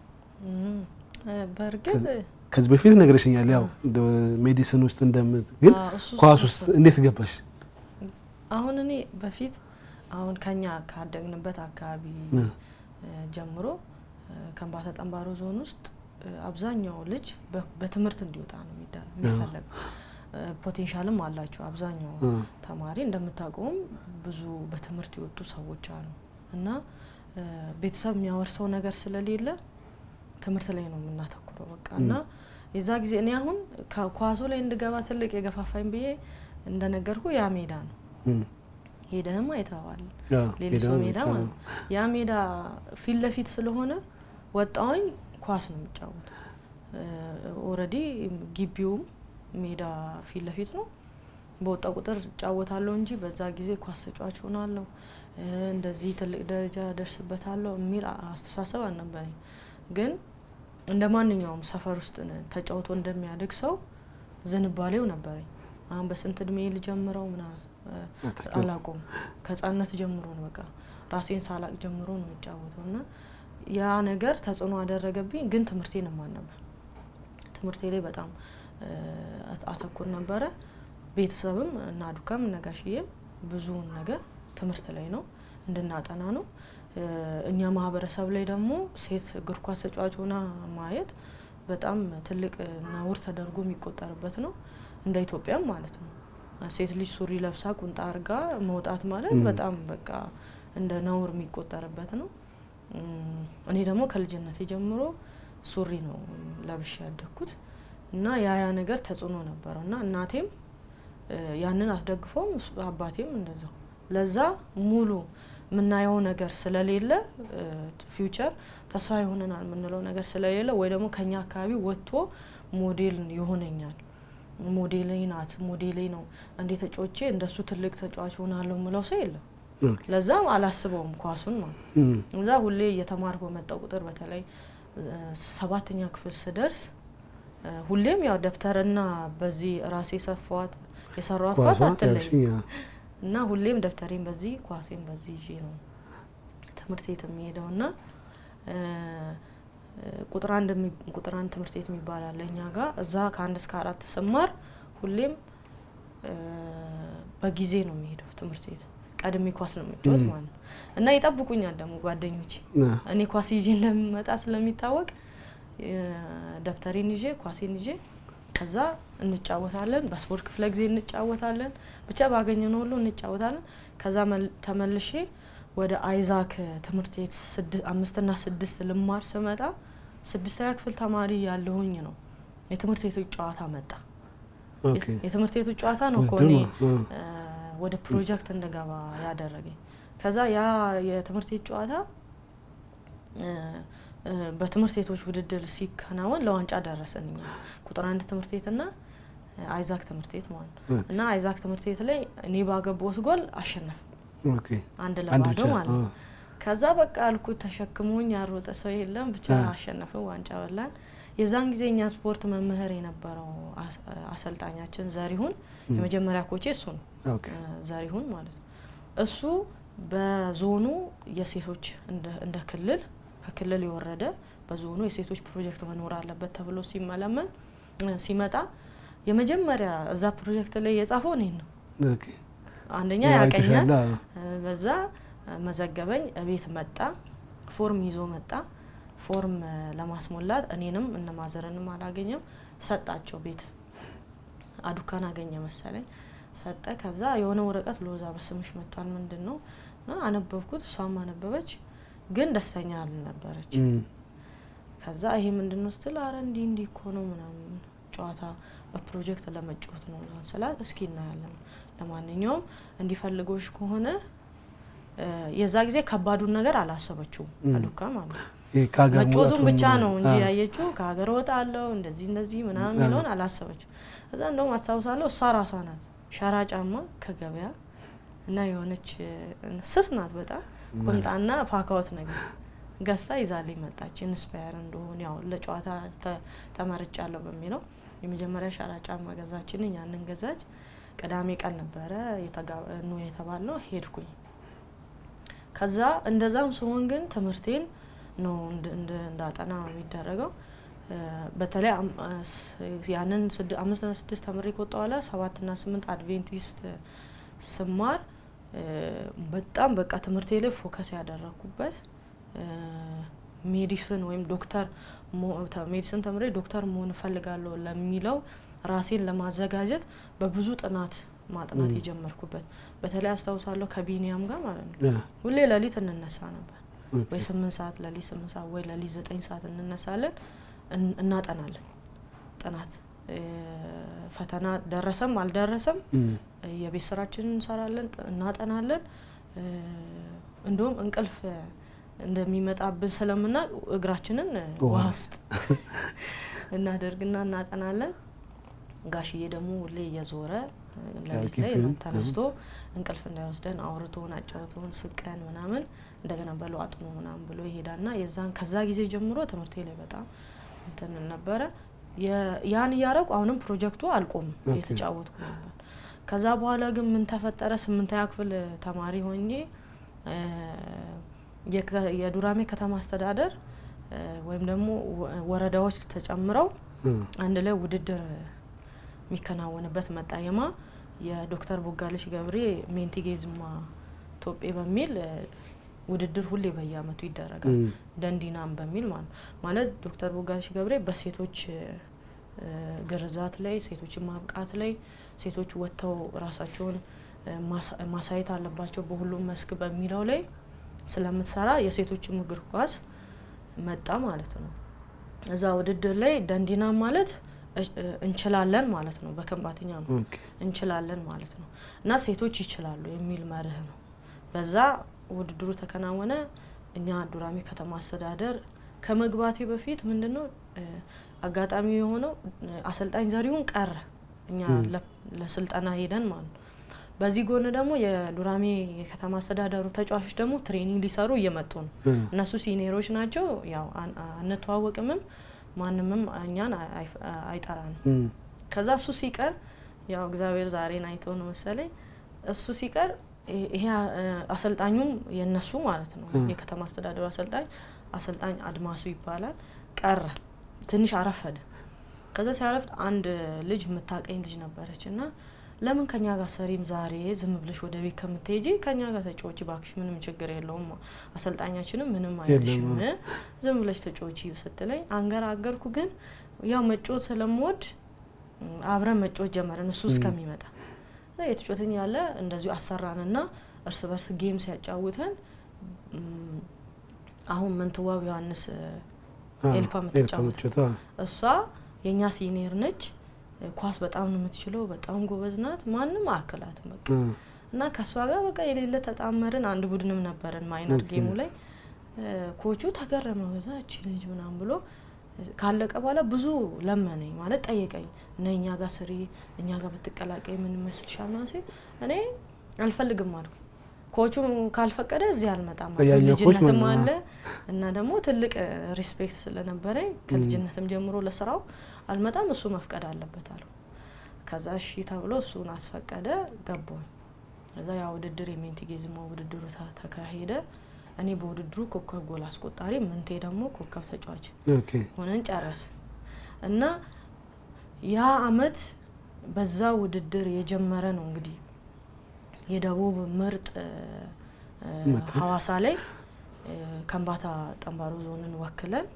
Speaker 1: በእርግጥ
Speaker 2: ከዚህ በፊት ነግረሽኛል፣ ያው ሜዲሲን ውስጥ እንደምት ግን ኳስ ውስጥ እንዴት ገባሽ?
Speaker 1: አሁን እኔ በፊት አሁን ከኛ ካደግንበት አካባቢ ጀምሮ ከምባታ ጠንባሮ ዞን ውስጥ አብዛኛው ልጅ በትምህርት እንዲወጣ ነው የሚፈለገው። ፖቴንሻልም አላቸው አብዛኛው ተማሪ እንደምታውቀውም ብዙ በትምህርት የወጡ ሰዎች አሉ እና ቤተሰብ የሚያወርሰው ነገር ስለሌለ ትምህርት ላይ ነው የምናተኩረው በቃ እና የዛ ጊዜ እኔ አሁን ከኳሱ ላይ እንድገባ ትልቅ የገፋፋኝ ብዬ እንደነገርኩ ያ ሜዳ ነው።
Speaker 2: እም፣
Speaker 1: ሄደህም አይተዋል።
Speaker 2: አዎ፣
Speaker 1: ሌሊሶ
Speaker 2: ሄደው
Speaker 1: ሜዳ
Speaker 2: ብቻ
Speaker 1: ማለት
Speaker 2: ነው።
Speaker 1: ነው። ያ ሜዳ ፊት ለፊት ስለሆነ ወጣውኝ ኳስ ነው የሚጫወተው። ኦልሬዲ ግቢውም ሜዳ ፊት ለፊት ነው። በወጣ ቁጥር እጫወታለሁ እንጂ በዛ ጊዜ ኳስ ተጫዋች ሆናለሁ እ፣ እንደዚህ ትልቅ ደረጃ ደርስበታለሁ የሚል አስተሳሰብ አልነበረኝ። ግን እንደ ማንኛውም ሰፈር ውስጥ ነ- ተጫውቶ እንደሚያድግ ሰው ዝንባሌው ነበረኝ። አሁን በስንት እድሜ ልጀምረው ምናምን እ፣
Speaker 2: አታውቂውም?
Speaker 1: አላቆም ከህጻንነት ጀምሮ ነው በቃ ራሴን ሳላቅ ጀምሮ ነው የሚጫወተው እና ያ ነገር ተጽዕኖ አደረገብኝ። ግን ትምህርቴን እማር ነበር። ትምህርቴ ላይ በጣም እ፣ አት- አተኩር ነበረ። ቤተሰብም እና ዱካም ነጋሽዬም ብዙውን ነገር ትምህርት ላይ ነው እንድናጠና ነው። እ፣ እኛ ማህበረሰብ ላይ ደግሞ ሴት እግር ኳስ ተጫዋች ሆና ማየት በጣም ትልቅ ነውር ተደርጎ የሚቆጠርበት ነው፣ እንደ ኢትዮጵያም ማለት ነው። ሴት ልጅ ሱሪ ለብሳ ቁንጣ አርጋ መውጣት ማለት
Speaker 2: ም።
Speaker 1: በጣም በቃ እንደ ነውር የሚቆጠርበት ነው። እም፣ እኔ ደግሞ ከልጅነቴ ጀምሮ ሱሪ ነው ለብሼ ያደግኩት እና ያ ያ ነገር ተጽዕኖ ነበረው እና እናቴም እ፣ ያንን አስደግፎም እሱ- አባቴም እንደዛው ለዛ ሙሉ የምናየው ነገር ስለሌለ ፊውቸር ተስፋ ይሆነናል የምንለው ነገር ስለሌለ ወይ ደግሞ ከኛ አካባቢ ወጥቶ ሞዴል ይሆነኛል ሞዴሌ ናት ሞዴሌ ነው እንዴ ተጫዎቼ እንደሱ ትልቅ ተጫዋች ሆናለሁ የምለው ሰው የለም።
Speaker 2: ኦኬ።
Speaker 1: ለዛም አላስበውም ኳሱን ማለት
Speaker 2: እም፣
Speaker 1: እዛ ሁሌ እየተማርኩ በመጣው ቁጥር በተለይ እ፣ ሰባተኛ ክፍል ስደርስ እ፣ ሁሌም ያው ደብተርና በዚህ ራሴ ሰፋዋት የሰራዋት ኳስ
Speaker 2: ኳሷ
Speaker 1: አትለኝ
Speaker 2: ያልሽኝ፣ አዎ።
Speaker 1: እና ሁሌም ደብተሬን በዚህ ኳሴን በዚህ ይዤ ነው ትምህርት ቤት የሚሄደው እና እ፣ እ፣ ቁጥር አንድ የሚ- ቁጥር አንድ ትምህርት ቤት የሚባል አለ እኛ ጋር እዛ ከአንድ እስከ አራት ስማር ሁሌም እ፣ በጊዜ ነው የሚሄደው ትምህርት ቤት ቀድሜ ኳስ ነው የምጫወት
Speaker 2: ም።
Speaker 1: ማለት ነው እና ይጠብቁኛል ደግሞ ጓደኞቼ
Speaker 2: አዎ።
Speaker 1: እኔ ኳስ ይዤ እንደምመጣ ስለሚታወቅ እ፣ ደብተሬን ይዤ ኳሴን ይዤ ከዛ እንጫወታለን። በስፖርት ክፍለ ጊዜ እንጫወታለን። ብቻ ባገኘነው ሁሉ እንጫወታለን። ከዛ መል- ተመልሼ ወደ አይዛክ ትምህርት ቤት ስድ- አምስትና ስድስት ልማር ስመጣ ስድስተኛ ክፍል ተማሪ ያለሁኝ ነው የትምህርት ቤቶች ጨዋታ መጣ።
Speaker 2: ኦኬ።
Speaker 1: የትምህርት ቤቶች ጨዋታ ነው እኮ
Speaker 2: ውድድር
Speaker 1: እኔ
Speaker 2: ነው። አዎ።
Speaker 1: እ፣ ወደ ፕሮጀክት እንደገባ ያደረገኝ። ከዛ ያ የትምህርት ቤት ጨዋታ እ፣ እ፣ በትምህርት ቤቶች ውድድር ሲከናወን ለዋንጫ ደረሰን እኛ ቁጥር አንድ ትምህርት ቤትና እ፣ አይዛክ ትምህርት ቤት ማለት ነው።
Speaker 2: ኦኬ።
Speaker 1: እና አይዛክ ትምህርት ቤት ላይ እኔ ባገባሁት ጎል አሸነፍ
Speaker 2: ኦኬ።
Speaker 1: አንድ
Speaker 2: አንድ
Speaker 1: ለባዶ
Speaker 2: ብቻ
Speaker 1: ማለት ነው።
Speaker 2: አዎ።
Speaker 1: ከዛ በቃ አልኩት ተሸክሞኝ ያሮጠ ሰው የለም ብቻ
Speaker 2: አ።
Speaker 1: አሸነፍን፣ ዋንጫ በላን። የዛን ጊዜ እኛ ስፖርት መምህር የነበረው አስ- አሰልጣኛችን ዘሪሁን
Speaker 2: ም።
Speaker 1: የመጀመሪያ ኮቼ እሱ ነው
Speaker 2: ኦኬ።
Speaker 1: እ፣ ዘሪሁን ማለት ነው። እሱ በዞኑ የሴቶች እንደ እንደ ክልል ከክልል የወረደ በዞኑ የሴቶች ፕሮጀክት መኖር አለበት ተብሎ ሲመለመን እ፣ ሲመጣ የመጀመሪያ እዛ ፕሮጀክት ላይ የጻፈው እኔን ነው።
Speaker 2: ኦኬ።
Speaker 1: አንደኛ
Speaker 2: ያው
Speaker 1: ያቀኛል
Speaker 2: አይተሻል፣ አዎ።
Speaker 1: እ፣ በዛ እ፣ መዘገበኝ። እቤት መጣ፣ ፎርም ይዞ መጣ። ፎርም እ፣ ለማስሞላት እኔንም እነ ማዘርንም አላገኘም፣ ሰጣቸው። ቤት አዱካን አገኘ መሰለኝ ሰጠ። ከዛ የሆነ ወረቀት ሎዛ በስምሽ መጥቷል ምንድን ነው እና አነበብኩት፣ እሷም አነበበች፣ ግን ደስተኛ አልነበረች።
Speaker 2: እም፣
Speaker 1: ከዛ ይሄ ምንድን ነው ስትል አረ እንዲህ እንዲህ እኮ ነው ምናምን ጨዋታ በፕሮጀክት ለመጫወት ነው ምናምን ስላት እስኪ እናያለን። ለማንኛውም እንዲፈልጎሽ ከሆነ እ፣ የዛ ጊዜ ከባዱን ነገር አላሰበችውም
Speaker 2: እም።
Speaker 1: አዱካ ማለት ነው።
Speaker 2: ይሄ ከሀገር
Speaker 1: መጫወቱን
Speaker 2: መውጣቱን
Speaker 1: ብቻ ነው እንጂ
Speaker 2: አዎ።
Speaker 1: ያየችው ከሀገር ወጣለሁ እንደዚህ እንደዚህ ምናምን
Speaker 2: አዎ።
Speaker 1: የሚለውን አላሰበችው። እዛ እንደውም አስታውሳለሁ እሷ ራሷ ናት ሸራ ጫማ ከገበያ እና የሆነች እ፣ ስስ ናት በጣም ቁምጣና ፓካዎት ነገር ገዝታ ይዛልኝ መጣች። ኢንስፓየር እንደሆን ያው ለጨዋታ ተ- ተመርጫለሁ በሚለው የመጀመሪያ ሸራ ጫማ ገዛችልኝ። ያንን ገዛች። ቅዳሜ ቀን ነበረ የተጋ- ኑ የተባልነው ሄድኩኝ። ከዛ እንደዛም ሲሆን ግን ትምህርቴን ነው እንድ- እንድ- እንዳጠና የሚደረገው። እ፣ በተለይ አም- አ- ስ- ያንን ስድ- አምስትና ስድስት ተምሬ ከወጣሁ በኋላ ሰባትና ስምንት አድቬንቲስት ስማር እ፣ በጣም በቃ ትምህርቴ ላይ ፎከስ ያደረግኩበት እ፣ ሜዲሲን ወይም ዶክተር ሞ- ተ- ሜዲሲን ተምሬ ዶክተር መሆን እፈልጋለሁ ለሚለው ራሴን ለማዘጋጀት በብዙ ጥናት ማጥናት
Speaker 2: ም።
Speaker 1: የጀመርኩበት በተለይ አስታውሳለሁ ከቢኒያም ጋር ማለት ነው
Speaker 2: ያ፣
Speaker 1: ሁሌ ሌሊት እንነሳ ነበር
Speaker 2: ኦኬ።
Speaker 1: ወይ ስምንት ሰዓት ሌሊት ስምንት ሰዓት ወይ ሌሊት ዘጠኝ ሰዓት እንነሳለን እን- እናጠናለን ማጥናት ፈተና ደረሰም አልደረሰም የቤት ስራችንን እንሰራለን፣ እናጠናለን። እንዲሁም እንቅልፍ እንደሚመጣብን ስለምናውቅ እግራችንን ውሃ ውስጥ እናደርግና እናጠናለን። ጋሽዬ ደግሞ ሁሌ እየዞረ ለሊት ላይ ተነስቶ እንቅልፍ እንዳይወስደን አውርቶን አጫውቶን ስቀን ምናምን እንደገና በለው አጥኑ ምናምን ብሎ ይሄዳልና የዛን ከዛ ጊዜ ጀምሮ ትምህርቴ ላይ በጣም እንትን ነበረ። ያን እያረቁ አሁንም ፕሮጀክቱ አልቆም እየተጫወትኩ ነበር። ከዛ በኋላ ግን ምን ተፈጠረ? ስምንተኛ ክፍል ተማሪ ሆኜ የዱራሜ ከተማ አስተዳደር ወይም ደግሞ ወረዳዎች ተጨምረው አንድ ላይ ውድድር የሚከናወንበት መጣየማ የዶክተር ቦጋለሽ ገብሬ ሜንቲጌዝማ ቶጴ በሚል ውድድር ሁሌ በየአመቱ ይደረጋል። ደንዲናም በሚል ማለት ማለት ዶክተር ቦጋለሽ ገብሬ በሴቶች ግርዛት ላይ ሴቶችን ማብቃት ላይ ሴቶች ወጥተው ራሳቸውን ማሳየት አለባቸው በሁሉም መስክ በሚለው ላይ ስለምትሰራ የሴቶችም እግር ኳስ መጣ ማለት ነው። እዛ ውድድር ላይ ደንዲና ማለት እንችላለን ማለት ነው። በከንባተኛ ነው እንችላለን ማለት ነው እና ሴቶች ይችላሉ የሚል መርህ ነው። በዛ ውድድሩ ተከናወነ። እኛ ዱራሜ ከተማ አስተዳደር ከመግባቴ በፊት ምንድን ነው አጋጣሚ የሆነው አሰልጣኝ ዘሪሁን ቀረ። እኛ ለስልጠና ሄደን ማለት ነው። በዚህ ጎን ደግሞ የዱራሜ የከተማ አስተዳደሩ ተጫዋቾች ደግሞ ትሬኒንግ ሊሰሩ እየመጡ ነው። እነሱ ሲኒየሮች ናቸው። ያው አንተዋወቅምም ማንምም እኛን አይጠራንም። ከዛ እሱ ሲቀር ያው እግዚአብሔር ዛሬን አይቶ ነው መሰለኝ እሱ ሲቀር ይሄ አሰልጣኙም የነሱ ማለት ነው የከተማ አስተዳደሩ አሰልጣኝ አሰልጣኝ አድማሱ ይባላል ቀረ። ትንሽ አረፈደ። ከዛ ሲያረፍድ አንድ ልጅ የምታቀኝ ልጅ ነበረች እና ለምን ከኛ ጋር ሰሪም ዛሬ ዝም ብለሽ ወደ ቤት ከምትሄጂ ከኛ ጋር ተጫወቺ ባክሽ፣ ምንም ችግር የለውም አሰልጣኛችንም ምንም አይልሽም፣ ዝም ብለሽ ተጫወቺ ስትለኝ አንገራገርኩ። ግን ያው መጫወት ስለምወድ አብረን መጫወት ጀመረን እሱ እስከሚመጣ የተጫወትን ያለ እንደዚሁ አሰራንና እርስ በርስ ጌም ሲያጫውተን አሁን ምንትዋብ ዮሐንስ ኤልፓ የምትጫወት እሷ የእኛ ሲኒየር ነች። ኳስ በጣም ነው የምትችለው። በጣም ጎበዝ ናት። ማንም አያክላትም በቃ እና ከእሷ ጋር በቃ የሌለ ተጣመርን። አንድ ቡድንም ነበረን ማይነር ጌሙ ላይ ኮቹ ተገረመ። በዛ እቺ ልጅ ምናምን ብሎ ካለቀ በኋላ ብዙ ለመነኝ ማለት ጠየቀኝ። እና እኛ ጋር ስሪ፣ እኛ ጋር ብትቀላቀይ ምን ይመስልሻል? ምናምን ሲል እኔ አልፈልግም አልኩ። ኮቹ ካልፈቀደ እዚህ አልመጣም ልጅነትም አለ እና ደግሞ ትልቅ ሪስፔክት ስለነበረኝ ከልጅነትም ጀምሮ ለስራው አልመጣም፣ እሱ መፍቀድ አለበት አሉ። ከዛ እሺ ተብሎ እሱን አስፈቀደ። ገባኝ። ከዛ ያ ውድድር የሜንቲጌዝማ ውድድሩ ተካሄደ። እኔ በውድድሩ ኮከብ ጎል አስቆጣሪ፣ ምንቴ ደግሞ ኮከብ ተጫዋች ሆነን ጨረስ እና ያ አመት በዛ ውድድር የጀመረ ነው እንግዲህ የደቡብ ምርጥ ሀዋሳ ላይ ከምባታ ጠንባሮ ዞንን ወክለን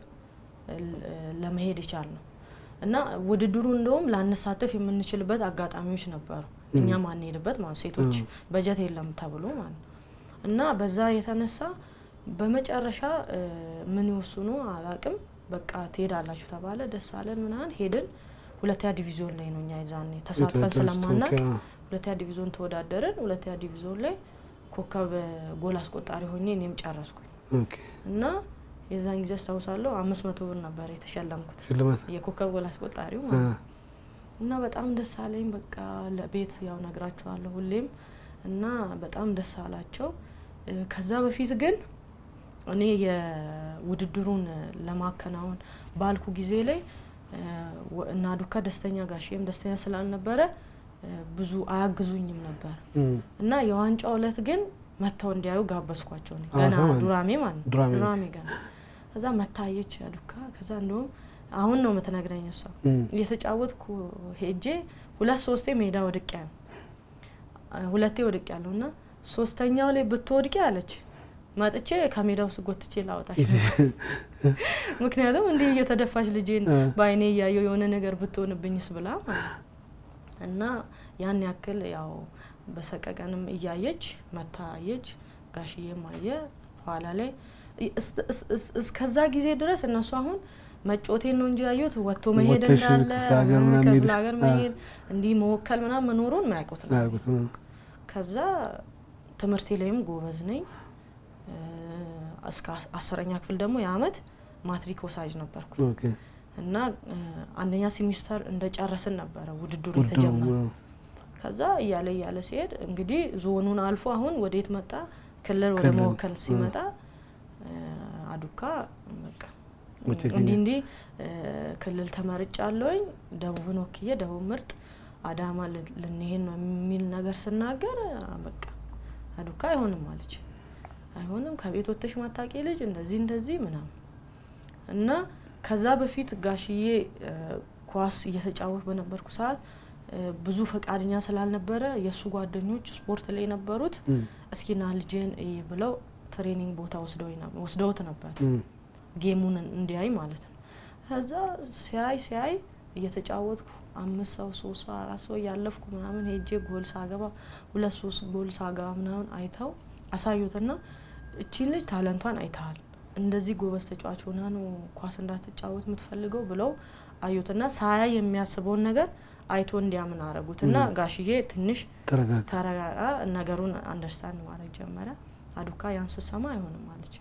Speaker 1: ለመሄድ የቻል ነው እና ውድድሩ እንደውም ላንሳተፍ የምንችልበት አጋጣሚዎች ነበሩ። እኛ ማንሄድበት ማለት ሴቶች በጀት የለም ተብሎ ማለት ነው እና በዛ የተነሳ በመጨረሻ ምን ይወስኑ አላቅም። በቃ ትሄዳላችሁ ተባለ። ደስ አለን ምናምን ሄድን። ሁለተኛ ዲቪዚዮን ላይ ነው እኛ የዛኔ ተሳትፈን ስለማናቅ ሁለተኛ ዲቪዚዮን ተወዳደርን። ሁለተኛ ዲቪዚዮን ላይ ኮከብ ጎል አስቆጣሪ ሆኜ እኔም ጨረስኩኝ እና የዛን ጊዜ አስታውሳለሁ አምስት መቶ ብር ነበር የተሸለምኩት የኮከብ ጎል አስቆጣሪው እና በጣም ደስ አለኝ። በቃ ለቤት ያው ነግራችኋለሁ ሁሌም እና በጣም ደስ አላቸው። ከዛ በፊት ግን እኔ የውድድሩን ለማከናወን ባልኩ ጊዜ ላይ እና ዱካ ደስተኛ ጋሽም ደስተኛ ስላልነበረ ብዙ አያግዙኝም ነበር እና የዋንጫው እለት ግን መጥተው እንዲያዩ ጋበዝኳቸው። ገና ዱራሜ ማለት ነው ዱራሜ ገና ከዛ መታየች ዱካ ከዛ እንደውም አሁን ነው የምትነግረኝ እሷ እየተጫወትኩ ሄጄ ሁለት ሶስቴ ሜዳ ወድቅ ያለ ሁለቴ ወድቅ ያለው እና ሶስተኛው ላይ ብትወድቂ አለች መጥቼ ከሜዳ ውስጥ ጎትቼ ላወጣሽ ምክንያቱም እንዲህ እየተደፋች ልጄን በአይኔ እያየው የሆነ ነገር ብትሆንብኝስ ብላ እና ያን ያክል ያው በሰቀቀንም እያየች መታየች። ጋሽዬም አየ ኋላ ላይ እስከዛ ጊዜ ድረስ እነሱ አሁን መጮቴን ነው እንጂ ያዩት ወጥቶ መሄድ
Speaker 2: ወጥተሽ
Speaker 1: እንዳለ
Speaker 2: ክፍለ ሀገር ምናምን
Speaker 1: ክፍለ
Speaker 2: ሄደሽ-
Speaker 1: ሀገር
Speaker 2: አ-
Speaker 1: መሄድ እንዲህ መወከል ምናምን መኖሩን ማያውቁት ነው።
Speaker 2: አያውቁትም።
Speaker 1: ከዛ ትምህርቴ ላይም ጎበዝ ነኝ። እ፣ እስከ አስ- አስረኛ ክፍል ደግሞ የአመት ማትሪክ ወሳጅ ነበርኩ
Speaker 2: ኦኬ
Speaker 1: እና እ፣ አንደኛ ሴሚስተር እንደጨረስን ነበረ ውድድሩ
Speaker 2: ውድድሩ
Speaker 1: የተጀመረ።
Speaker 2: አዎ።
Speaker 1: ከዛ እያለ እያለ ሲሄድ እንግዲህ ዞኑን አልፎ አሁን ወዴት መጣ? ክልል ወደ
Speaker 2: ክልል፣
Speaker 1: መወከል
Speaker 2: አ።
Speaker 1: ሲመጣ እ፣ አዱካ በቃ
Speaker 2: መቼ
Speaker 1: እንዲህ
Speaker 2: ገኘ?
Speaker 1: እንዲህ እ፣ ክልል ተመርጫ አለውኝ ደቡብን ወክዬ ደቡብ ምርጥ አዳማ ል- ልንሄድ ነው የሚል ነገር ስናገር አ፣ በቃ አዱካ አይሆንም አለች። አይሆንም ከቤት ወጥተሽ ማታቂ ልጅ እንደዚህ እንደዚህ ምናምን እና ከዛ በፊት ጋሽዬ እ፣ ኳስ እየተጫወት በነበርኩ ሰዓት እ፣ ብዙ ፈቃደኛ ስላልነበረ የእሱ ጓደኞች ስፖርት ላይ የነበሩት
Speaker 2: እም፣
Speaker 1: እስኪና ልጅን እይ ብለው ትሬኒንግ ቦታ ወስደውኝ ነበር- ወስደውት ነበር
Speaker 2: እም፣
Speaker 1: ጌሙን እንዲያይ ማለት ነው። ከዛ ሲያይ ሲያይ እየተጫወትኩ አምስት ሰው ሶስት ሰው አራት ሰው እያለፍኩ ምናምን ሄጄ ጎል ሳገባ ሁለት ሶስት ጎል ሳገባ ምናምን አይተው አሳዩትና እቺን ልጅ ታለንቷን አይተሃል፣ እንደዚህ ጎበዝ ተጫዋች ሆና ነው ኳስ እንዳትጫወት የምትፈልገው ብለው አዩትና ሳያይ የሚያስበውን ነገር አይቶ እንዲያምን አረጉትና
Speaker 2: ም።
Speaker 1: ጋሽዬ ትንሽ
Speaker 2: ተረጋጋ።
Speaker 1: ተረጋጋ ነገሩን አንደርስታንድ ማድረግ ጀመረ። አዱካ ያን ስሰማ አይሆንም አለች።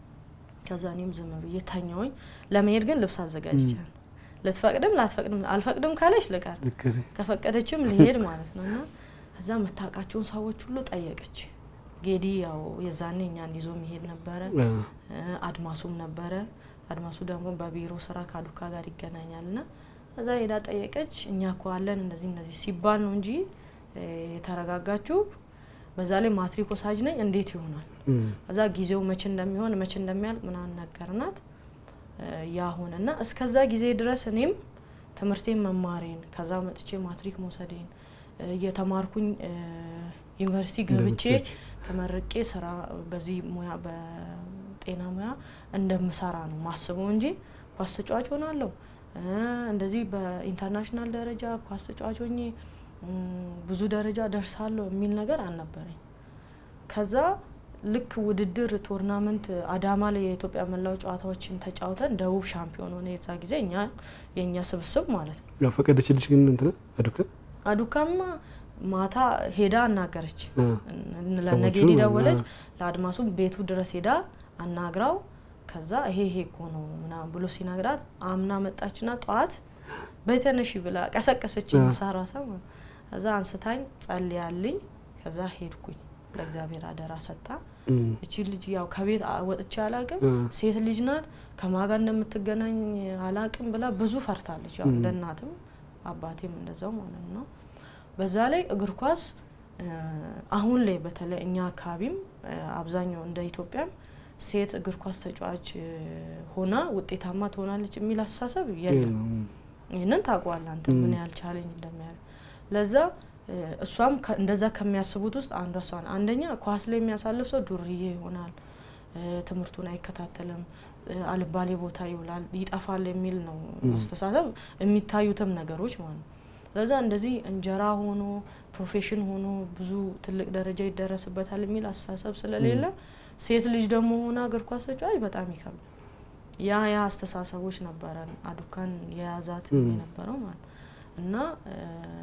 Speaker 1: ከዛ እኔም ዝም ብዬ ተኛውኝ። ለመሄድ ግን ልብስ አዘጋጅቻለሁ። ልትፈቅድም ላትፈቅድም አልፈቅድም ካለች ልቀር
Speaker 2: ልክ ነህ።
Speaker 1: ከፈቀደችም ልሄድ ማለት ነው። እና እዛ የምታውቃቸውን ሰዎች ሁሉ ጠየቀች። ጌዲ ያው የዛኔ እኛን ይዞ የሚሄድ ነበረ።
Speaker 2: አዎ።
Speaker 1: እ፣ አድማሱም ነበረ። አድማሱ ደግሞ በቢሮ ስራ ከአዱካ ጋር ይገናኛል ና እዛ ሄዳ ጠየቀች። እኛ እኮ አለን እንደዚህ እንደዚህ ሲባል ነው እንጂ እ፣ የተረጋጋችሁ በዛ ላይ ማትሪክ ወሳጅ ነኝ እንዴት ይሆናል?
Speaker 2: እም፣
Speaker 1: ከዛ ጊዜው መቼ እንደሚሆን መቼ እንደሚያልቅ ምናምን ነገርናት። እ፣ ያ ሆነና እስከዛ ጊዜ ድረስ እኔም ትምህርቴን መማሬን ከዛ መጥቼ ማትሪክ መውሰዴን እ፣ እየተማርኩኝ እ፣ ዩኒቨርሲቲ ገብቼ
Speaker 2: እንደምትችይ።
Speaker 1: ተመርቄ ስራ በዚህ ሙያ በጤና ሙያ እንደምሰራ ነው ማስበው እንጂ ኳስ ተጫዋች ሆናለሁ እ፣ እንደዚህ በኢንተርናሽናል ደረጃ ኳስ ተጫዋች ሆኜ እም፣ ብዙ ደረጃ ደርሳለሁ የሚል ነገር አልነበረኝ። ከዛ ልክ ውድድር ቶርናመንት አዳማ ላይ የኢትዮጵያ መላው ጨዋታዎችን ተጫውተን ደቡብ ሻምፒዮን ሆነ። የዛ ጊዜ እኛ የእኛ ስብስብ ማለት ነው።
Speaker 2: ያው ፈቀደችልሽ ግን እንትን አዱከ
Speaker 1: አዱካማ ማታ ሄዳ አናገረች።
Speaker 2: አ፣
Speaker 1: ለነጌዲ
Speaker 2: ሰዎቹ፣
Speaker 1: ደወለች።
Speaker 2: አ።
Speaker 1: ለአድማሱ ቤቱ ድረስ ሄዳ አናግራው ከዛ ይሄ ይሄ እኮ ነው ምናምን ብሎ ሲነግራት አምና መጣችና ጠዋት በተነሺ ብላ ቀሰቀሰች።
Speaker 2: አ።
Speaker 1: ሳራሳ ከዛ አንስታኝ ጸልያልኝ ከዛ ሄድኩኝ። ለእግዚአብሔር አደራ ሰጣ።
Speaker 2: እም፣
Speaker 1: እቺ ልጅ ያው ከቤት አ- ወጥቼ አላቅም፣
Speaker 2: አ፣
Speaker 1: ሴት ልጅ ናት፣ ከማጋ እንደምትገናኝ አላቅም ብላ ብዙ ፈርታለች። ያው
Speaker 2: ም።
Speaker 1: እንደ እናትም አባቴም እንደዛው ማለት ነው። በዛ ላይ እግር ኳስ እ፣ አሁን ላይ በተለይ እኛ አካባቢም እ፣ አብዛኛው እንደ ኢትዮጵያም ሴት እግር ኳስ ተጫዋች እ፣ ሆና ውጤታማ ትሆናለች የሚል አስተሳሰብ የለም።
Speaker 2: የለም።
Speaker 1: ይህንን ታውቀዋለህ አንተ
Speaker 2: ም።
Speaker 1: ምን ያህል ቻሌንጅ እንደሚያደርግ። ለዛ እ፣ እሷም ከ- እንደዛ ከሚያስቡት ውስጥ አንዷ እሷ ናት። አንደኛ ኳስ ላይ የሚያሳልፍ ሰው ዱርዬ ይሆናል፣ እ፣ ትምህርቱን አይከታተልም፣ እ፣ አልባሌ ቦታ ይውላል፣ ይጠፋል የሚል ነው
Speaker 2: ም።
Speaker 1: አስተሳሰብ የሚታዩትም ነገሮች ማለት ነው። ለዛ እንደዚህ እንጀራ ሆኖ ፕሮፌሽን ሆኖ ብዙ ትልቅ ደረጃ ይደረስበታል የሚል አስተሳሰብ ስለሌለ ሴት ልጅ ደግሞ ሆና እግር ኳስ ተጫዋች በጣም ይከብዳል። ያ ያ አስተሳሰቦች ነበረን አዱካን የያዛት
Speaker 2: ም።
Speaker 1: የነበረው ማለት ነው። እና እ፣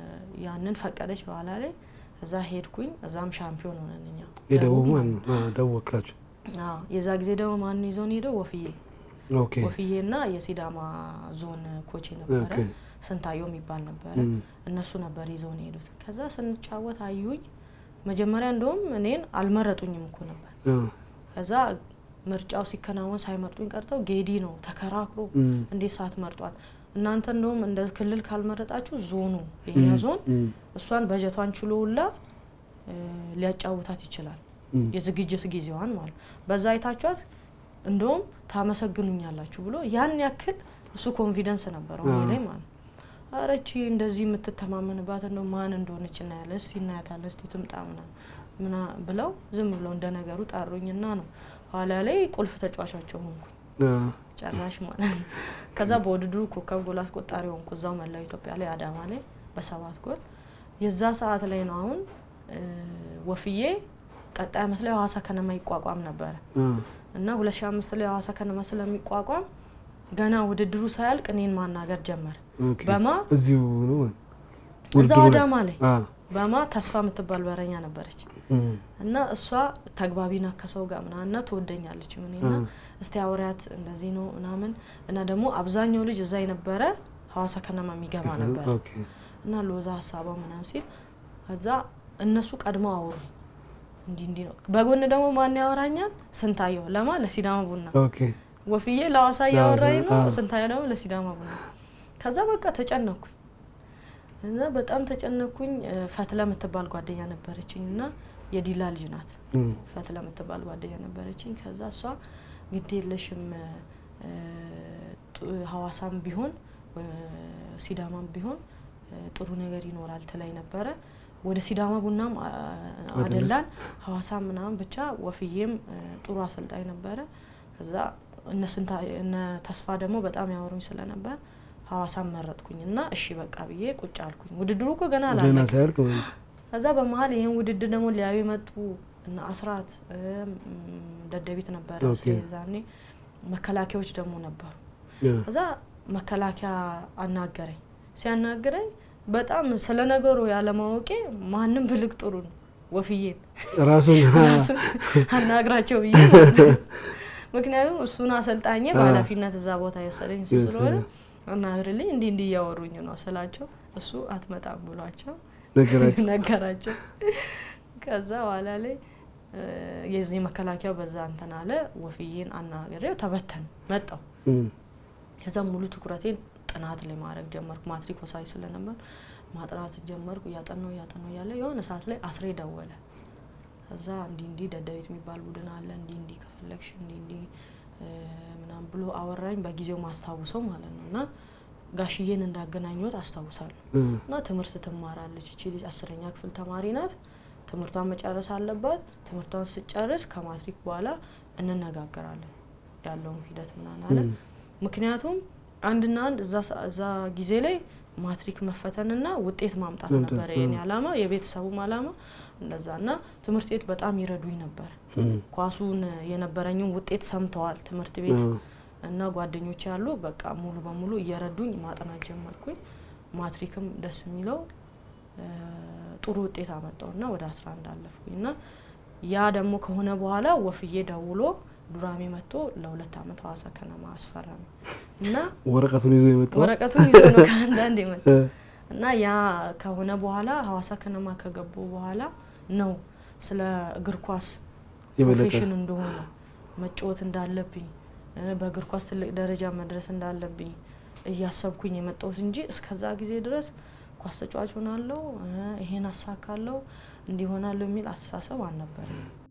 Speaker 1: ያንን ፈቀደች በኋላ ላይ እዛ ሄድኩኝ። እዛም ሻምፒዮን ሆነን እኛ
Speaker 2: የደቡብ
Speaker 1: ደቡብ
Speaker 2: ማን ነው? አ፣ ደቡብ ወክላችሁ።
Speaker 1: አዎ፣ የዛ ጊዜ ደግሞ ማን ይዞን ሄደው ወፍዬ
Speaker 2: ኦኬ
Speaker 1: ወፍዬና የሲዳማ ዞን ኮች ነበረ
Speaker 2: ኦኬ።
Speaker 1: ስንታየው የሚባል ነበረ።
Speaker 2: እም፣
Speaker 1: እነሱ ነበር ይዘውን ሄዱት። ከዛ ስንጫወት አዩኝ። መጀመሪያ እንደውም እኔን አልመረጡኝም እኮ ነበር።
Speaker 2: አ፣
Speaker 1: ከዛ ምርጫው ሲከናወን ሳይመርጡኝ ቀርተው ጌዲ ነው ተከራክሮ
Speaker 2: እም፣
Speaker 1: እንዴት ሳትመርጧት እናንተ እንደውም እንደ ክልል ካልመረጣችሁ ዞኑ የኛ
Speaker 2: እም፣
Speaker 1: ዞን
Speaker 2: እም፣
Speaker 1: እሷን በጀቷን ችሎ ሁላ እ፣ ሊያጫውታት ይችላል
Speaker 2: እም፣
Speaker 1: የዝግጅት ጊዜዋን ማለት በዛ አይታችኋት እንደውም ታመሰግኑኛላችሁ ብሎ ያን ያክል እሱ ኮንፊደንስ ነበረው እኔ
Speaker 2: አዎ።
Speaker 1: ላይ ማለት ነው። ኧረ ይቺ እንደዚህ የምትተማመንባት እንደው ማን እንደሆነች እናያለን፣ እስቲ እናያታለን፣ እስቲ ትምጣ ምናምን ምና ብለው ዝም ብለው እንደ ነገሩ ጠሩኝና ነው ኋላ ላይ ቁልፍ ተጫዋቻቸው ሆንኩኝ
Speaker 2: አ፣
Speaker 1: ጨራሽ ማለት ነው። ከዛ በውድድሩ ኮከብ ጎል አስቆጣሪ ሆንኩ እዛው መላው ኢትዮጵያ ላይ አዳማ ላይ በሰባት ጎል የዛ ሰዓት ላይ ነው አሁን እ፣ ወፍዬ ቀጣይ አመት ላይ ሀዋሳ ከነማ ይቋቋም ነበረ
Speaker 2: አ፣
Speaker 1: እና ሁለት ሺ አምስት ላይ ሀዋሳ ከነማ ስለሚቋቋም ገና ውድድሩ ሳያልቅ እኔን ማናገር ጀመረ።
Speaker 2: ኦኬ።
Speaker 1: በማ
Speaker 2: እዚሁ ነው
Speaker 1: እዛው
Speaker 2: ውድድሩ ላይ?
Speaker 1: አዳማ ላይ
Speaker 2: አ
Speaker 1: በማ ተስፋ የምትባል በረኛ ነበረች
Speaker 2: እም፣
Speaker 1: እና እሷ ተግባቢና ከሰው ጋር ምናምና ትወደኛለች ምንና
Speaker 2: አ
Speaker 1: እስቲ አውሪያት እንደዚህ ነው ምናምን እና ደግሞ አብዛኛው ልጅ እዛ የነበረ ሀዋሳ ከነማ የሚገባ ነበር
Speaker 2: ኦኬ።
Speaker 1: እና ሎዛ ሀሳቧ ምናምን ሲል ከዛ እነሱ ቀድመው አወሩ እንዲህ እንዲህ ነው። በጎን ደግሞ ማን ያወራኛል? ስንታየው ለማ ለሲዳማ ቡና
Speaker 2: ኦኬ።
Speaker 1: ወፍዬ ለሀዋሳ እያወራኝ ነው፣
Speaker 2: አዎ።
Speaker 1: ስንታየው ደግሞ ለሲዳማ ቡና። ከዛ በቃ ተጨነኩኝ እና በጣም ተጨነኩኝ። እ፣ ፈትለ የምትባል ጓደኛ ነበረችኝ እና የዲላ ልጅ ናት።
Speaker 2: እም፣
Speaker 1: ፈትለ የምትባል ጓደኛ ነበረችኝ። ከዛ እሷ ግድ የለሽም እ፣ ጡ- ሀዋሳም ቢሆን እ፣ ሲዳማም ቢሆን እ፣ ጥሩ ነገር ይኖራል ትላይ ነበረ። ወደ ሲዳማ ቡናም አ- አደላን ሀዋሳ ምናምን ብቻ ወፍዬም እ፣ ጥሩ አሰልጣኝ ነበረ። ከዛ እነ ስንታ እነ ተስፋ ደግሞ በጣም ያወሩኝ ስለነበር ሀዋሳን መረጥኩኝ እና እሺ በቃ ብዬ ቁጭ አልኩኝ። ውድድሩ እኮ ገና
Speaker 2: ገና
Speaker 1: አላለቀም።
Speaker 2: ሳያልቅ ወይ?
Speaker 1: ከዛ በመሀል ይህን ውድድር ደግሞ ሊያዩ የመጡ እነ አስራት እም፣ ደደቢት ነበረ
Speaker 2: ኦኬ።
Speaker 1: ስለዛኔ መከላከያዎች ደግሞ ነበሩ።
Speaker 2: ያ፣
Speaker 1: ከዛ መከላከያ አናገረኝ። ሲያናግረኝ በጣም ስለ ነገሩ ያለማወቄ ማንም ብልቅ ጥሩ ነው ወፍዬን
Speaker 2: ራሱን
Speaker 1: ራሱ አናግራቸው ብዬ ማለት ነው። ምክንያቱም እሱን አሰልጣኝ በኃላፊነት እዛ ቦታ የወሰደኝ እሱ
Speaker 2: የወሰደ።
Speaker 1: ስለሆነ አናግርልኝ እንዲህ እንዲህ እያወሩኝ ነው ስላቸው እሱ አትመጣም ብሏቸው
Speaker 2: ነገራቸው።
Speaker 1: ነገራቸው። ከዛ በኋላ ላይ እ፣ የዚህ መከላከያው በዛ እንትን አለ። ወፍዬን አናግሬው ተበተን መጣው።
Speaker 2: እም፣
Speaker 1: ከዛ ሙሉ ትኩረቴን ጥናት ላይ ማድረግ ጀመርኩ። ማትሪክ ወሳኝ ስለነበር ማጥናት ጀመርኩ። እያጠናው እያጠናው እያለ የሆነ ሰዓት ላይ አስሬ ደወለ። ከዛ እንዲህ እንዲህ ደደቤት የሚባል ቡድን አለ እንዲህ እንዲህ ከፈለግሽ እንዲህ እንዲህ እ፣ ምናምን ብሎ አወራኝ። በጊዜው ማስታውሰው ማለት ነው እና ጋሽዬን እንዳገናኘሁት አስታውሳለሁ።
Speaker 2: እም፣
Speaker 1: እና ትምህርት ትማራለች እቺ ልጅ አስረኛ ክፍል ተማሪ ናት። ትምህርቷን መጨረስ አለባት። ትምህርቷን ስጨርስ ከማትሪክ በኋላ እንነጋገራለን ያለውን ሂደት ምናምን አለ።
Speaker 2: እም፣
Speaker 1: ምክንያቱም አንድና አንድ እዛ ሰ- እዛ ጊዜ ላይ ማትሪክ መፈተንና ውጤት ማምጣት
Speaker 2: መምጣት፣
Speaker 1: ነበረ የኔ
Speaker 2: አዎ።
Speaker 1: አላማ፣ የቤተሰቡም አላማ እንደዛ እና ትምህርት ቤት በጣም ይረዱኝ ነበር።
Speaker 2: እም፣
Speaker 1: ኳሱን የነበረኝን ውጤት ሰምተዋል ትምህርት ቤት
Speaker 2: አዎ።
Speaker 1: እና ጓደኞች ያሉ በቃ ሙሉ በሙሉ እየረዱኝ ማጥናት ጀመርኩኝ። ማትሪክም ደስ የሚለው እ፣ ጥሩ ውጤት አመጣው እና ወደ አስራ አንድ አለፍኩኝ እና ያ ደግሞ ከሆነ በኋላ ወፍዬ ደውሎ ዱራሜ መጥቶ ለሁለት አመት ሀዋሳ ከነማ አስፈረመ እና
Speaker 2: ወረቀቱን ይዞ የመጣው
Speaker 1: ወረቀቱን ይዞ ነው ከአንዳንድ የመጣ
Speaker 2: እ፣
Speaker 1: እና ያ ከሆነ በኋላ ሀዋሳ ከነማ ከገቡ በኋላ ነው ስለ እግር ኳስ
Speaker 2: የበለጠ
Speaker 1: ፕሮፌሽን እንደሆነ መጫወት እንዳለብኝ እ፣ በእግር ኳስ ትልቅ ደረጃ መድረስ እንዳለብኝ እያሰብኩኝ የመጣሁት እንጂ እስከዛ ጊዜ ድረስ ኳስ ተጫዋች ሆናለሁ እ፣ ይሄን አሳካለሁ እንዲሆናለሁ የሚል አስተሳሰብ አልነበረም።